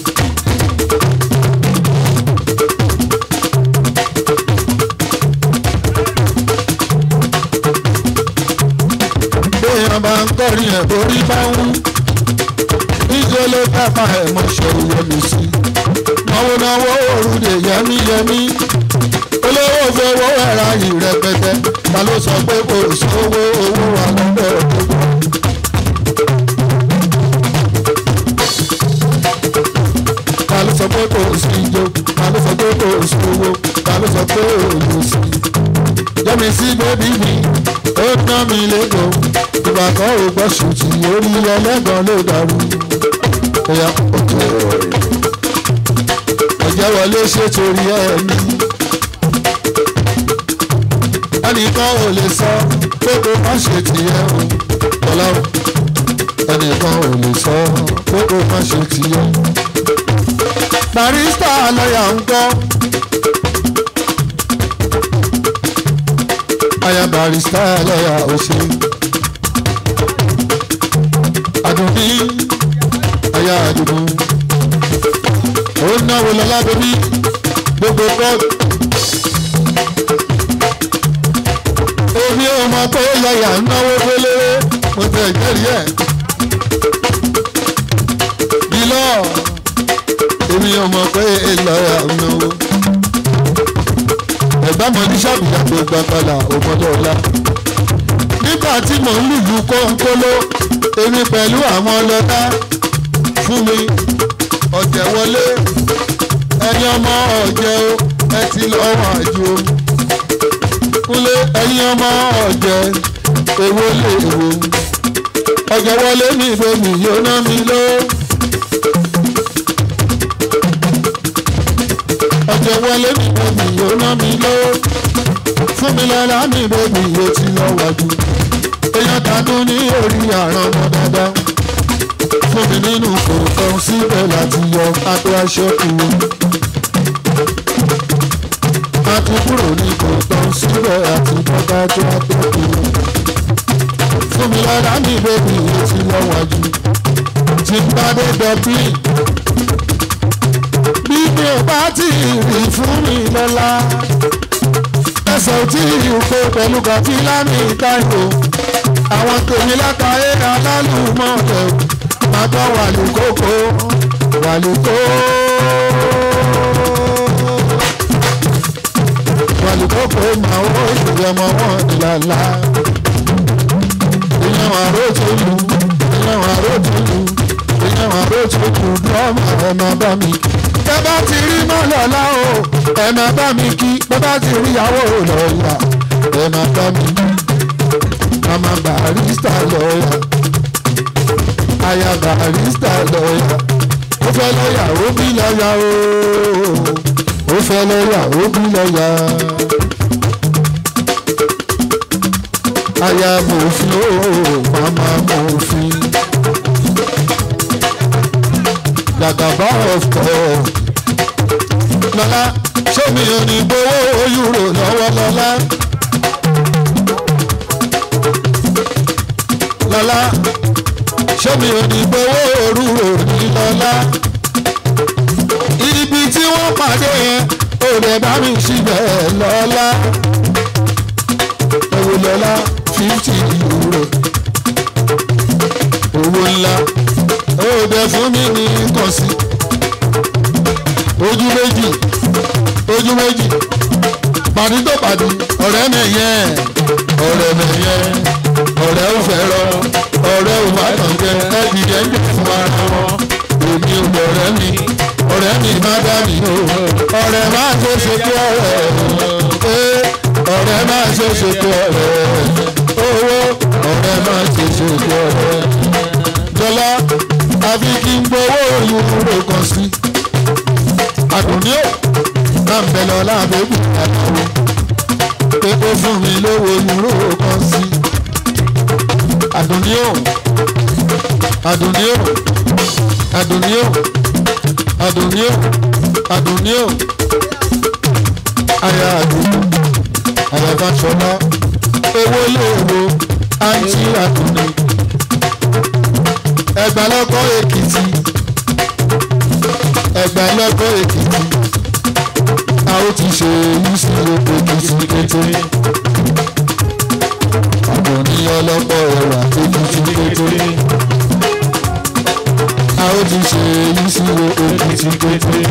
béèyàn bá ń kọrin ẹ̀ borí bá ń wú níjẹ́ ló kápá ẹ̀ mọ́ ṣòro yẹmi sí náwó náwó òrùlé yẹmí yẹmí olówó fowó ẹ̀rá yìí rẹpẹtẹ ta ló sọ pé kò sówó owó wà lọ́dọ̀ gbogbo. ta ló sọ pé kò sí ijó ta ló sọ pé kò sówó ta ló sọ pé òòlù sí. yẹmi sí bébí mi ó ná mi lẹ́gọ̀ọ́ ìgbà kan ò gbọ́ ṣùtì orí ẹlẹ́gàn ló dàrú. ẹ̀yà òkè ọ̀jẹ̀ wọlé ṣe torí ẹ̀mí. ẹnìkan ò lè sọ pé kó má ṣe tìyẹ o ọlọ́run ẹnìkan ò lè sọ pé kó má ṣe tiẹ̀. barista lọ́yà ń gbọ́. aya barista lọ́yà ò ṣe. àdùnní aya àdùnnú. ó náwó lọ́lá bẹ́bí gbogbo bọ́ọ̀lù. èmi ò mọ̀ pé lọ́yà ń náwó fẹ́lẹ́rẹ́ mo tẹ̀ jẹ́rìí ẹ̀. bílọ̀ èmi ò mọ̀ pé lọ́yà ń náwó. ẹ̀gbọ́n mọ̀ ní sàbùdà tó gbàgbàlà ọmọdé ọ̀la. nígbà tí mò ń lùlù kónkóló èmi pẹ̀lú àwọn ọlọ́dá fún mi ọ̀jẹ̀ wọlé ẹni ọmọ ọ̀jẹ̀ o ẹ ti lọ́wọ́ àjò kúnlé ẹ̀yin ọmọ ọ̀jẹ̀ èwo lè wo ọ̀jẹ̀ wọlé mi ìbomi yóò ná mi ló. ọ̀jẹ̀ wọlé mi ìbomi yóò ná mi ló. fún mi lọ́la mi ìbomi yóò ti lọ wájú. èèyàn tàdún ní orí àrùn ọmọ dandan. fún mi nínú kòkòrò síbẹ̀ láti yọ adó aṣọ kúrò àti kúrò ní kòtò síbẹ̀ àti bọ́bá tó àtọ́kù. fún mi lọ́la mi bèbí yìí ti lọ́wọ́jú tí n bá dé dublin. bí mi ò bá tí ì rí fún mi lọ́la. ẹsẹ̀ ò tí ì kó pẹ̀lú kọfí lámì ìdáyò. àwọn tèmi látàrí alálùmọ̀ọ́lẹ̀ máa tọ́ wàlúkókó wàlúkó wàlúkọ́kọ́ máa wọ́ ìṣòro ọmọ wọn ìlàlá. ìyẹn àrò tó lu ìyẹn àrò tó lu ìyẹn àrò tó lu dọ́ọ̀mù ẹ̀ máa bá mi. bẹ́ bá ti rí mọ́lọ́lá o ẹ̀ máa bá mi kí bẹ́ bá ti rí ìyàwó lọ́ọ̀yà ẹ̀ máa bá mi kí. mama barista lọ́ọ̀yà aya barista lọ́ọ̀yà ó fẹ́ lọ́ọ̀yà ó bí lọ́ọ̀yà o ó fẹ́ lọ́ọ̀yà ó bí lọ́ọ̀yà. aya mòfin ó mama mòfin. Gàgàbá of course. Lọ́lá ṣé mi ò ní gbowó yúrò lọ́wọ́ lọ́lá? Lọ́lá ṣé mi ò ní gbowó rúrò ní lọ́lá? Ibi tí wọ́n pàdé yẹn ò lè bá mi síbẹ̀ lọ́lá. Owó lọ́lá fifty euro. Owó ńlá ó bẹ fún mi ní kọ̀sí. Ojú méjì ojú méjì pàdé tó pàdé ọ̀rẹ́ mi yẹn ọ̀rẹ́ mi yẹn ọ̀rẹ́ ò fẹ́ràn ọ̀rẹ́ ò bá tàn jẹ ẹbí yẹn jẹ fún ara wọn èmi ò lọ̀rẹ́ mi ọ̀rẹ́ mi má dá mi o ọ̀rẹ́ má ṣe ṣe pé ọ̀rẹ́ ọ̀rẹ́ má ṣe ṣe pé ọ̀rẹ́ owó ọ̀rẹ́ má ṣe ṣe pé ọ̀rẹ́ jọlá àfi kí n gbowó ìwúrò kan sí àdùnní ò máa ń bẹ lọ láàbẹ̀bù àtàwọn pé ó fún mi lówó ìwúrò kan sí àdùnní ò àdùnní ò àdùnní ò àdùnní ò àdùnní ò àyà àdùnnú àyà bá ṣọlá owó léèwo àǹtí àdùnní ẹgbà lọ́kọ́ èkìtì ẹgbà lọ́kọ́ èkìtì a ó ti ṣe èyí sí èkìtì kété àdùnní ọlọ́pọ̀ ẹ̀wà èkìtì kété a ó ti ṣe èyí sí èkìtì kété.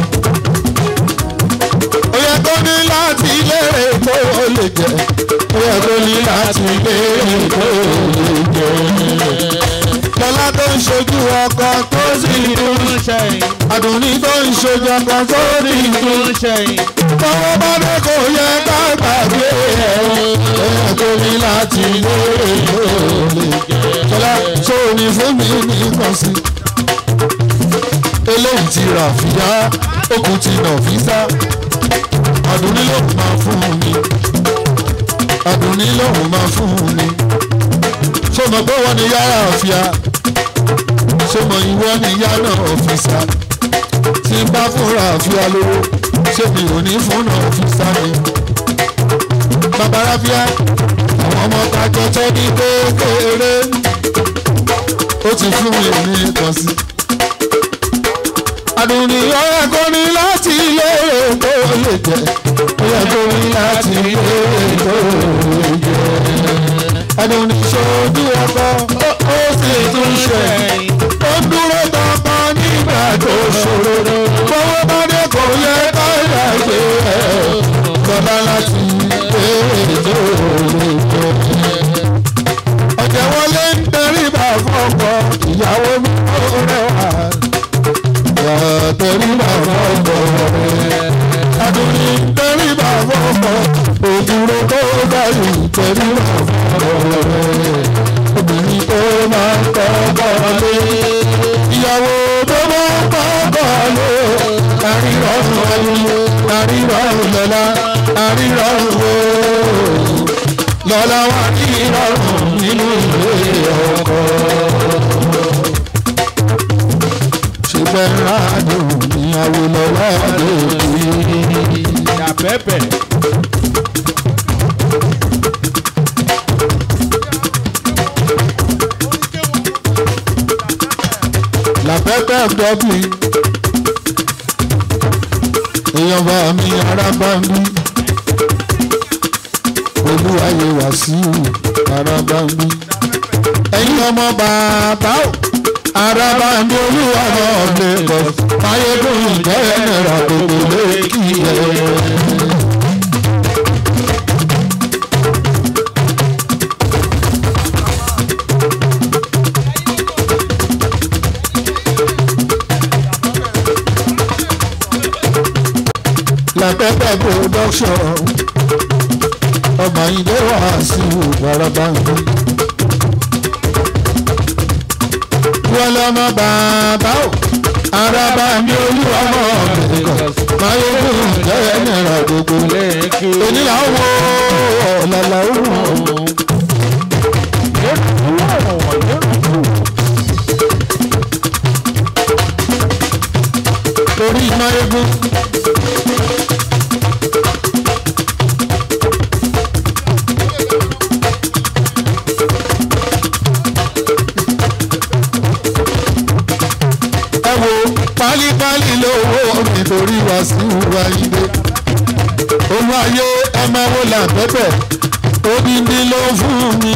ó yẹ kó ní láti lérè tó o lè jẹ ó yẹ kó ní láti lérè tó o lè jẹ lọ́lá tó ń ṣojú ọkọ tó sì tún ṣẹ̀yìn àdùnní tó ń ṣojú ọkọ tó sì tún ṣẹ̀yìn tọwọ́ bá dé kò yẹ ká gbàgbé ẹ̀ ẹ̀ tó ní láti lóore lóore lọ́lá tó ní fún mi ní kàn sí. eléyìí ti rà fìyà okùn ti nà físà àdùnní lòun máa fún mi àdùnní lòun máa fún mi ṣé mo gbọ́ wọn ni yàrá àfíà sọmọ ìwọ níyà náà ọ̀fíìsà tí n bá fúnra àfíà lówó ṣé mi ò ní fúnra ọ̀fíìsà mi. bàbá ráfíà àwọn ọmọ kájọ tó ní kékeré ó ti fún mi ní nǹkan sí. àdùnní ọ̀rẹ́ kò ní láti ilé èkó lè jẹ ọ̀rẹ́ kò ní láti ilé èkó lè jẹ. àdùnní ṣojú ọkọ ó sì tún ṣe ó dúró tọkọ nígbà tó ṣòro fọwọ́ bá dé kò yẹ ká yàgbé ẹ̀ bàbá láti ilé èkó lè jẹ ọ̀jẹ̀ wọlé ń tẹríba fọ́kọ ìyàwó mi ó rẹwà. Yà tẹríba fọ́kọ rẹ̀. Adùnní ń tẹríba fọ́kọ. Òdúró tó báyìí tẹríba fọ́kọ rẹ̀. Obìnrin tó máa ń kọ́kọ́ lé. Ìyàwó tó máa ń kọ́kọ́ lé. Àrírọ̀rùn ayé, àrírọ̀rùn lọ́la, àrírọ̀rùn wo lọ́la wà ní ìrọ̀rùn nínú ilé ọkọ. ṣùgbọ́n rádùn níyàwó lọ́wọ́ lòdì. Yàbẹ́bẹ̀. làpẹ́pẹ́ dọ́bì èèyàn bá mi ara bá mi olúwayé wàsíù ara bá mi ẹ̀yin ọmọ bàbá o ara bá mi olúwa náà lagos máyégún jẹ́ náírà gbogbo lẹ́kì ẹ̀. làpẹ́pẹ́ production ọmọ ilé wà sí ìgbàlọ́bà ń bí. wọ́n lọ́mọ bàbá o araba mi olúwa mọ̀ ọ̀gbẹ̀kọ̀ máyégún jẹ́ náírà gbogbo onílà wo ọ̀làlà òun. torí máyégún. ẹ wo pálípálí lówó nítorí wá sí ìwà ilé olú ayé ẹ máa wo làbẹ́bẹ̀ odindi ló fún mi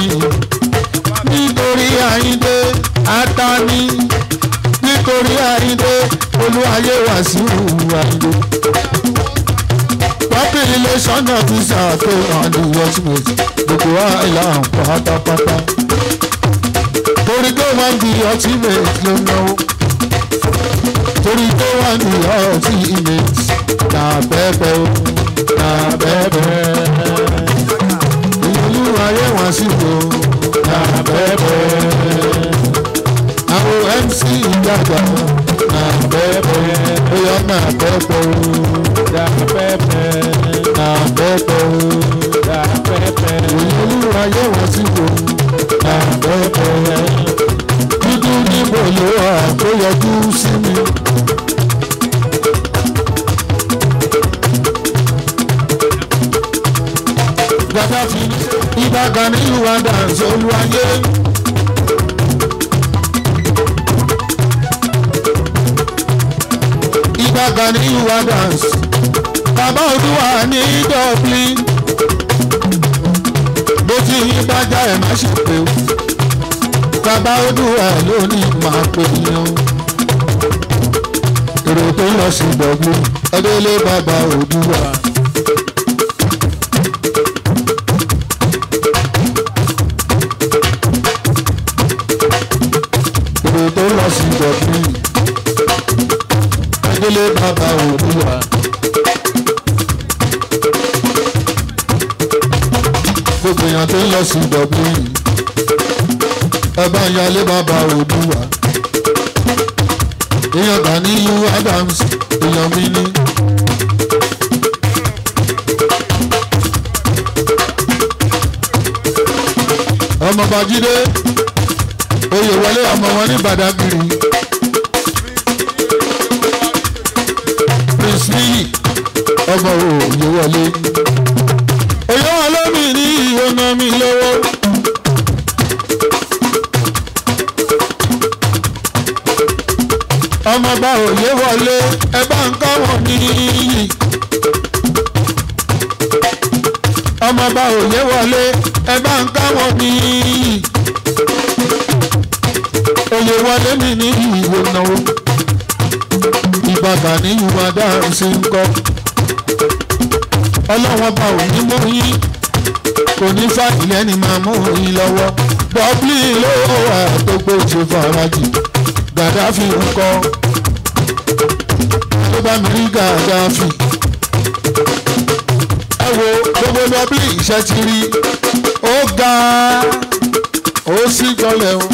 nítorí àyíndé atani nítorí àyíndé olú ayé wá sí ìwà ilé population officer tó hàn ní ultimate gbogbo àìlà pátápátá torí pé wọ́n di ultimate ló náwó torí tó wà ní ọtí image na bẹ́ẹ̀bẹ́ o na bẹ́ẹ̀bẹ́ ìlú ayé wọn sì lò na bẹ́ẹ̀bẹ́ àwọn mc ìjàgbá na bẹ́ẹ̀bẹ́ bóyá na bẹ́ẹ̀bẹ́ o na bẹ́ẹ̀bẹ́ na bẹ́ẹ̀bẹ́ o na bẹ́ẹ̀bẹ́ ìlú ayé wọn sì lò na bẹ́ẹ̀bẹ́ dúdú níbo ló wà tó yọjú sí mi. Gaddafi ìbàdàn ní Rwanda olúwayé. ìbàdàn ní Rwanda bàbá olúwa ní Dublin. bó ti yín bá já ẹ̀ má ṣe pé o bàbá olúwa ló ní máa pè yín èrò tó lọ sí Dublin ọdẹ́lé bàbá olúwa. èrò tó lọ sí Dublin ọdẹ́lé bàbá olúwa. gbogbo èèyàn tó ń lọ sí Dublin ẹ bá yálé bàbá òdùwà èèyàn kan ní u Adams èèyàn mi ní. ọmọ bàjídé oyè wọlé ọmọ wọn ní badagiri prince niyi ọmọ òye wọlé oyè wọlé mi ní ìyọnà mi lọ́wọ́. ọmọọba òye wọlé ẹ bá ń kọ́ wọn níyì. ọmọọba òye wọlé ẹ bá ń kọ́ wọn níyì. òye wọlé mi ní ìwò náwó. ìbàdàn ní ìwà dáhùn sí ń kọ́. ọlọ́wọ́n bá òní mú yín kò ní fàìlẹ́ ni máa mú yín lọ́wọ́. bọ́ọ̀lì ló wà tó gbòòjì farajì gàdáfì ń kọ́ ló bá mi rí gàdáfì. ẹ wo gbogbo lọ́bí iṣẹ́ ti rí ó ga ó sì gbọ́lẹ̀ o.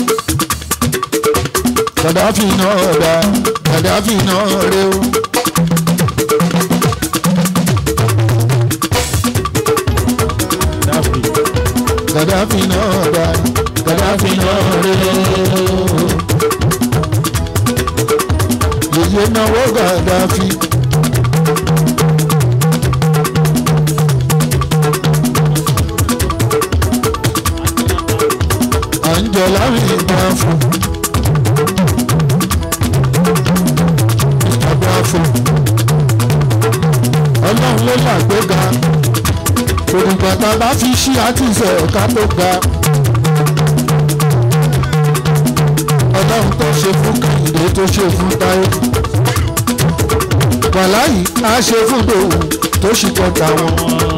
gàdáfì náà dá gàdáfì náà rẹ o. gàdáfì náà dá gàdáfì náà rẹ o yèyé náwó gàdáfì. à ń jọ láwìn ìgbà fún. ìgbà fún. ọlọ́run ló làgbéga. òdìgbà tá a bá fi ṣí àtìsẹ̀ ọ̀ká tó ga. ọlọ́run tó ṣe fún kàyìndé tó ṣe fún táyé wàláyé á ṣe fún dòwú tó ṣì kọta wọn.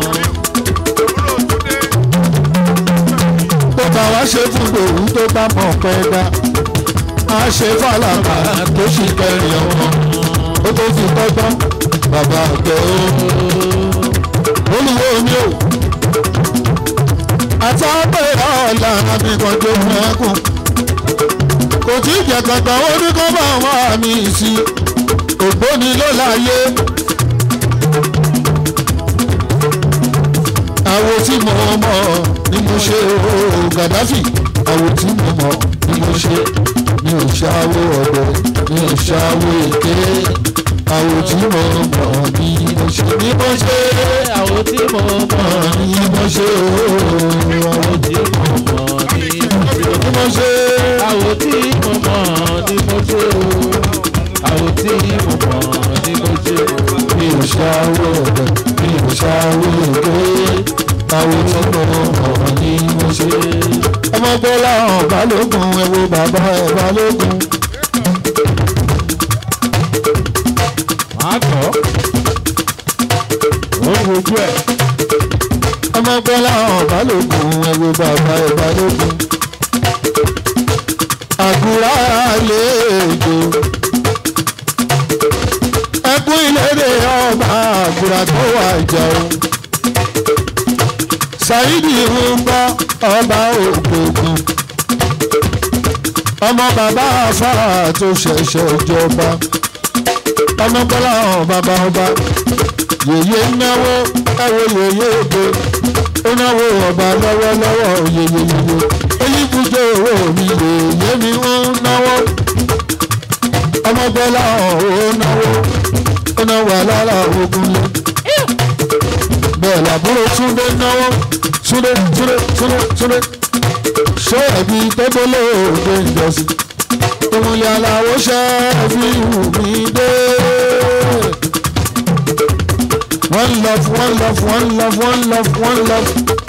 tó bá wá ṣe fún dòwú tó bá mọ̀ pẹ́ dá á ṣe fàlàkà tó ṣì kẹrin ọmọ ó tó fi tọ́gbọ́n bàbá àgbẹ̀ ó. olùwọ́ mi ò àtàpẹ́ ọ̀la àbíkanjọ fún ẹkùn kò tí ì jẹ kankan ó ní kó bá wọn àmì sí ògbóni ló láyé. àwo tí mo mọ̀ ni mo ṣe ooo Gaddafi àwo tí mo mọ̀ ni mo ṣe mi ò ṣàwó ọ̀dọ̀ mi ò ṣàwó èké àwo tí mo mọ̀ ni mo ṣe ni mo ṣe àwọn tí mo mọ̀ ni mo ṣe ooo àwọn tí mo mọ̀ ni mo ṣe. ni mo ṣe. àwọn tí mo mọ̀ ni mo ṣe o. àwọn tí mo mọ̀ ni mo ṣe o. mi ò ṣàwó ọ̀dọ̀ mi ò ṣàwó èké àwo tí mo mọ̀ ni mo ṣe. ọmọ gbọ́lá hàn balógun ẹ wo bàbá ẹ balógun. màá tọ́. ó ń wojú ẹ̀. ọmọ gbọ́lá hàn balógun ẹ wo bàbá ẹ balógun. àgùrà àlejò ẹkún ìlédè ọba àgùrà tó wà jẹun. Saidi ń gbọ́ ọba ògbógun ọmọ bàbá afárá tó ṣẹ̀ṣẹ̀ jọba ọmọ bọ́lá hàn bàbá ọba yèyé náwó ẹ̀wọ̀ yèyé èdè ó náwó ọba lọ́wọ́lọ́wọ́ yèyéyèyé èyí kújọ owó mi yèyé mi ń náwó ọmọ bọ́lá hàn ó náwó ó náwó alára ogun lé bẹ́ẹ̀ làbúrò túndé náwó túndé túndé túndé túndé ṣé ẹbí tó gbólé òde ìjọsìn ìmùlẹ̀ aláwọ̀ ṣe fi hù mí dé. one love one love one love one love one love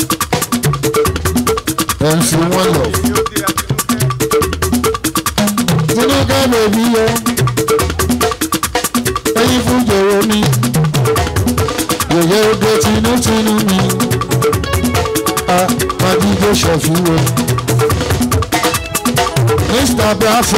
mc one love. tinuka bèbí yọ ẹyin fún jòrò mi yèyé oge tinútinú mi a máa díje ṣọ̀fíwò. Mr. Bravo.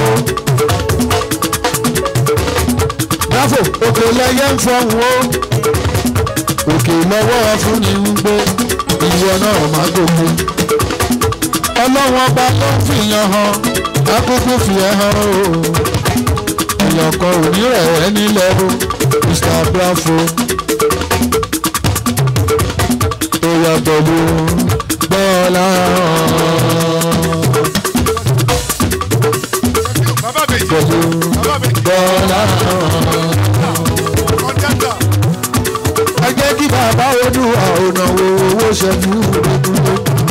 Bravo, òkè lẹ́yẹ ń fọ̀hún o. Òkè lọ́wọ́ fún ni ń gbé. Ìwọ náà má gòkè. Ọlọ́run ọba ló ń fìyàn hàn. Akókó fi ẹ̀ hàn o. Èèyàn kan ò ní rẹ̀ ẹ́ nílẹ̀ o. Mr. Bravo. Ó yà pẹ̀lú bọ́ọ̀lá hàn. pẹ̀lú bọ́lá ẹ jẹ́ kí bàbá olúwa ọ̀nà wo owó ṣẹ́jú ìdúró.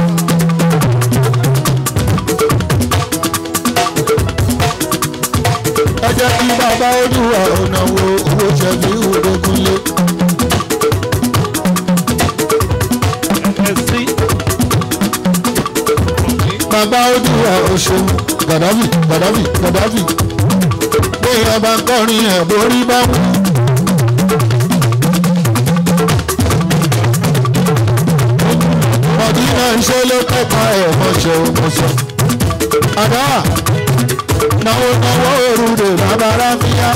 ẹ jẹ́ kí bàbá olúwa ọ̀nà wo owó ṣẹ́jú ìdókúnlé. bàbá olúwa ọ̀ṣun gàdáfì gàdáfì gàdáfì pé ọba kọrin ẹ̀ borí bá wù. ọdún náà ń ṣe ló kẹ́kọ̀ọ́ ẹ̀ mọ̀ṣẹ́ mọ̀ṣẹ́. àdá náwó náwó òrùlé bàbára fíyá.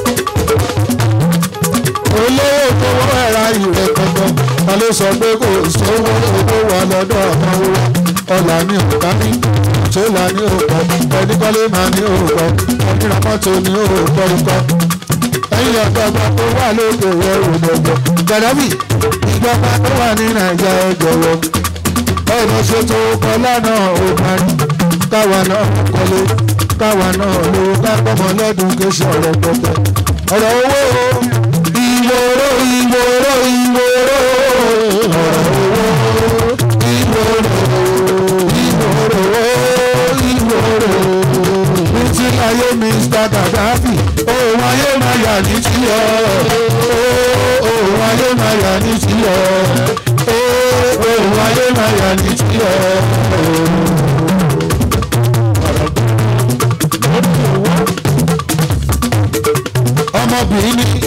olówó fowó ẹ̀ra ìrẹ̀ kankan ta ló sọ pé kò sówó owó wà lọ́dọ̀ ọmọ wa ọ̀là ní òkà ní ṣọlá ní òkọ ẹnikọ́lé máa ní òkọ onírànmọ́tò ní òkọ ikọ́ ẹ̀yìn ọ̀dọ́gba tó wà lókè rẹ̀ òdòdó gàdábì ìjọba tó wà ní nàìjíríà ẹ jọ̀wọ́ ọ̀nà ṣètò ọkọ̀ lánàá ò máa ní káwa náà kọ́lé káwa náà lówó kápọ́mọ lọ́dún kéṣù ọ̀rọ̀ pẹ̀tẹ́ ọ̀rọ̀ owó ìwòrò ìwòrò ìwòrò ọ̀rọ̀ owó ìwòrò ìwòrò ìwòrò títí ayé mr gaddafi òun ayé máa yà ní tiọ́ òun ayé máa yà ní tiọ́ òun ayé máa yà ní tiọ́. ọmọbìnrin ní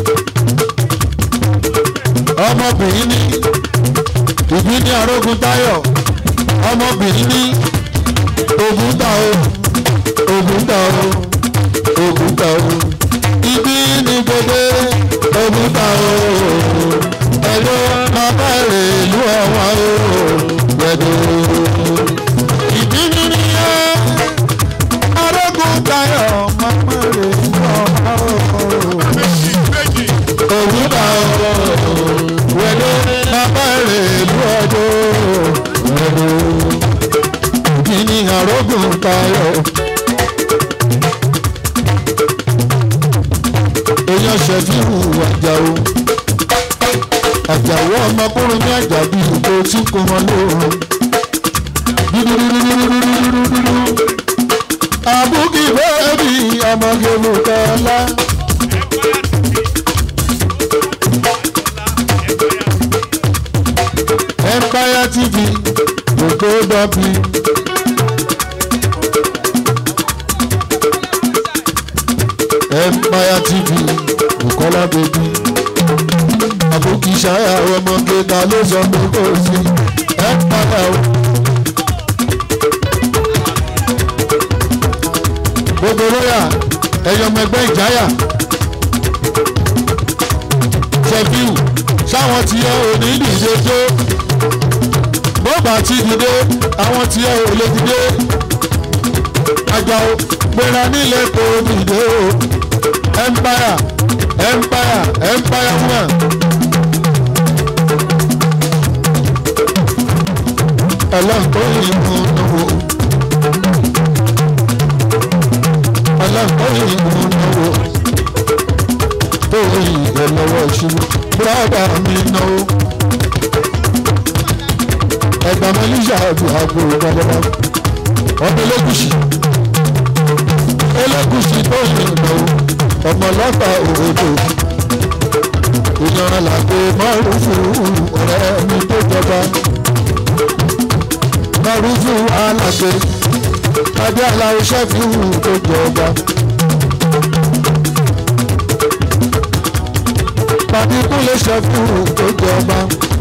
ọmọbìnrin ní ìbí ní arógun táyọ̀ ọmọbìnrin ní ògùn tà ó ògùn tà ó ògùn tà ó ìbí ní gbogbo ògùn tà ó ẹ̀rọ bàbá rẹ̀ ìlú ọ̀wá ó gbẹ̀dọ̀ ìbí ní nìyẹn arógun táyọ̀ màmá rẹ̀ ìlú ọ̀wá ó ògùn tà ó wẹ̀dọ̀ bàbá rẹ̀ ìlú ọjọ́ wẹ̀dọ̀ ìní àrógùn tayọ̀. èèyàn ṣẹ̀fíhù àjàó àjàó ọmọkùnrin ní àjàbí ìbò tí kò mọ lóorun. àbúkí bẹ́ẹ̀bì ọmọge mùkọ́lá. empire tv ògbó dọ́bì. empire tv bukola baby àbúkí ṣáyà ọmọge ta ló sọ pé kò sí empire o. gbogbo lóyà ẹyọ ọmọ ẹgbẹ́ ìjáyà ṣẹfíù sáwọn tí ẹ ò ní dìde tó bọ́ọ̀bà ti dìde àwọn tí ẹ ò lè dìde Àjàó gbéra nílẹ̀ kò dìde o empire empire empire woman. ọlọ́pàá ìlú náwó ọlọ́pàá ìlú náwó tó ìyẹ̀ lọ́wọ́ ìṣubú bùrọ̀dà mi náwó ẹgbàá mọ́lísà àti àgbo ìgbàlọ́wọ́ ọdún lẹ́gùsì elégùsì tó yìn náwó ọmọ lọ́fà òwòdò ìyànrán làgbo márùfù ọ̀rẹ́ mi tó jọba márùfù alàgbé adé aláwọ̀ sẹ́fìwù tó jọba. Bàbí kúnlé sẹ́fìwù tó jọba.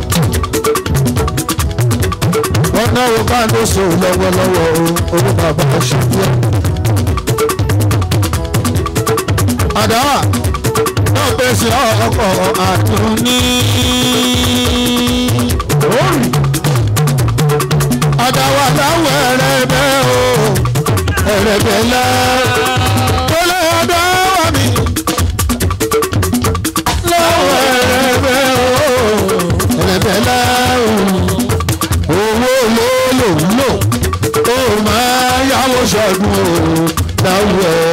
Wọ́n náwó bá ló so lọ́wọ́lọ́wọ́ o, owó bàbá ṣubú. Àdáwà náà pèsè ọkọ̀ àtúní. Àdáwà láwọ̀ ẹ̀rẹ̀bẹ̀ o, ẹ̀rẹ̀bẹ̀ lẹ́. Kólé àdáwà mi. Láwọ̀ ẹ̀rẹ̀bẹ̀ o, ẹ̀rẹ̀bẹ̀ lẹ́ o owó ló lò ń lò ó máa yáwó ṣọdún o láwùjọ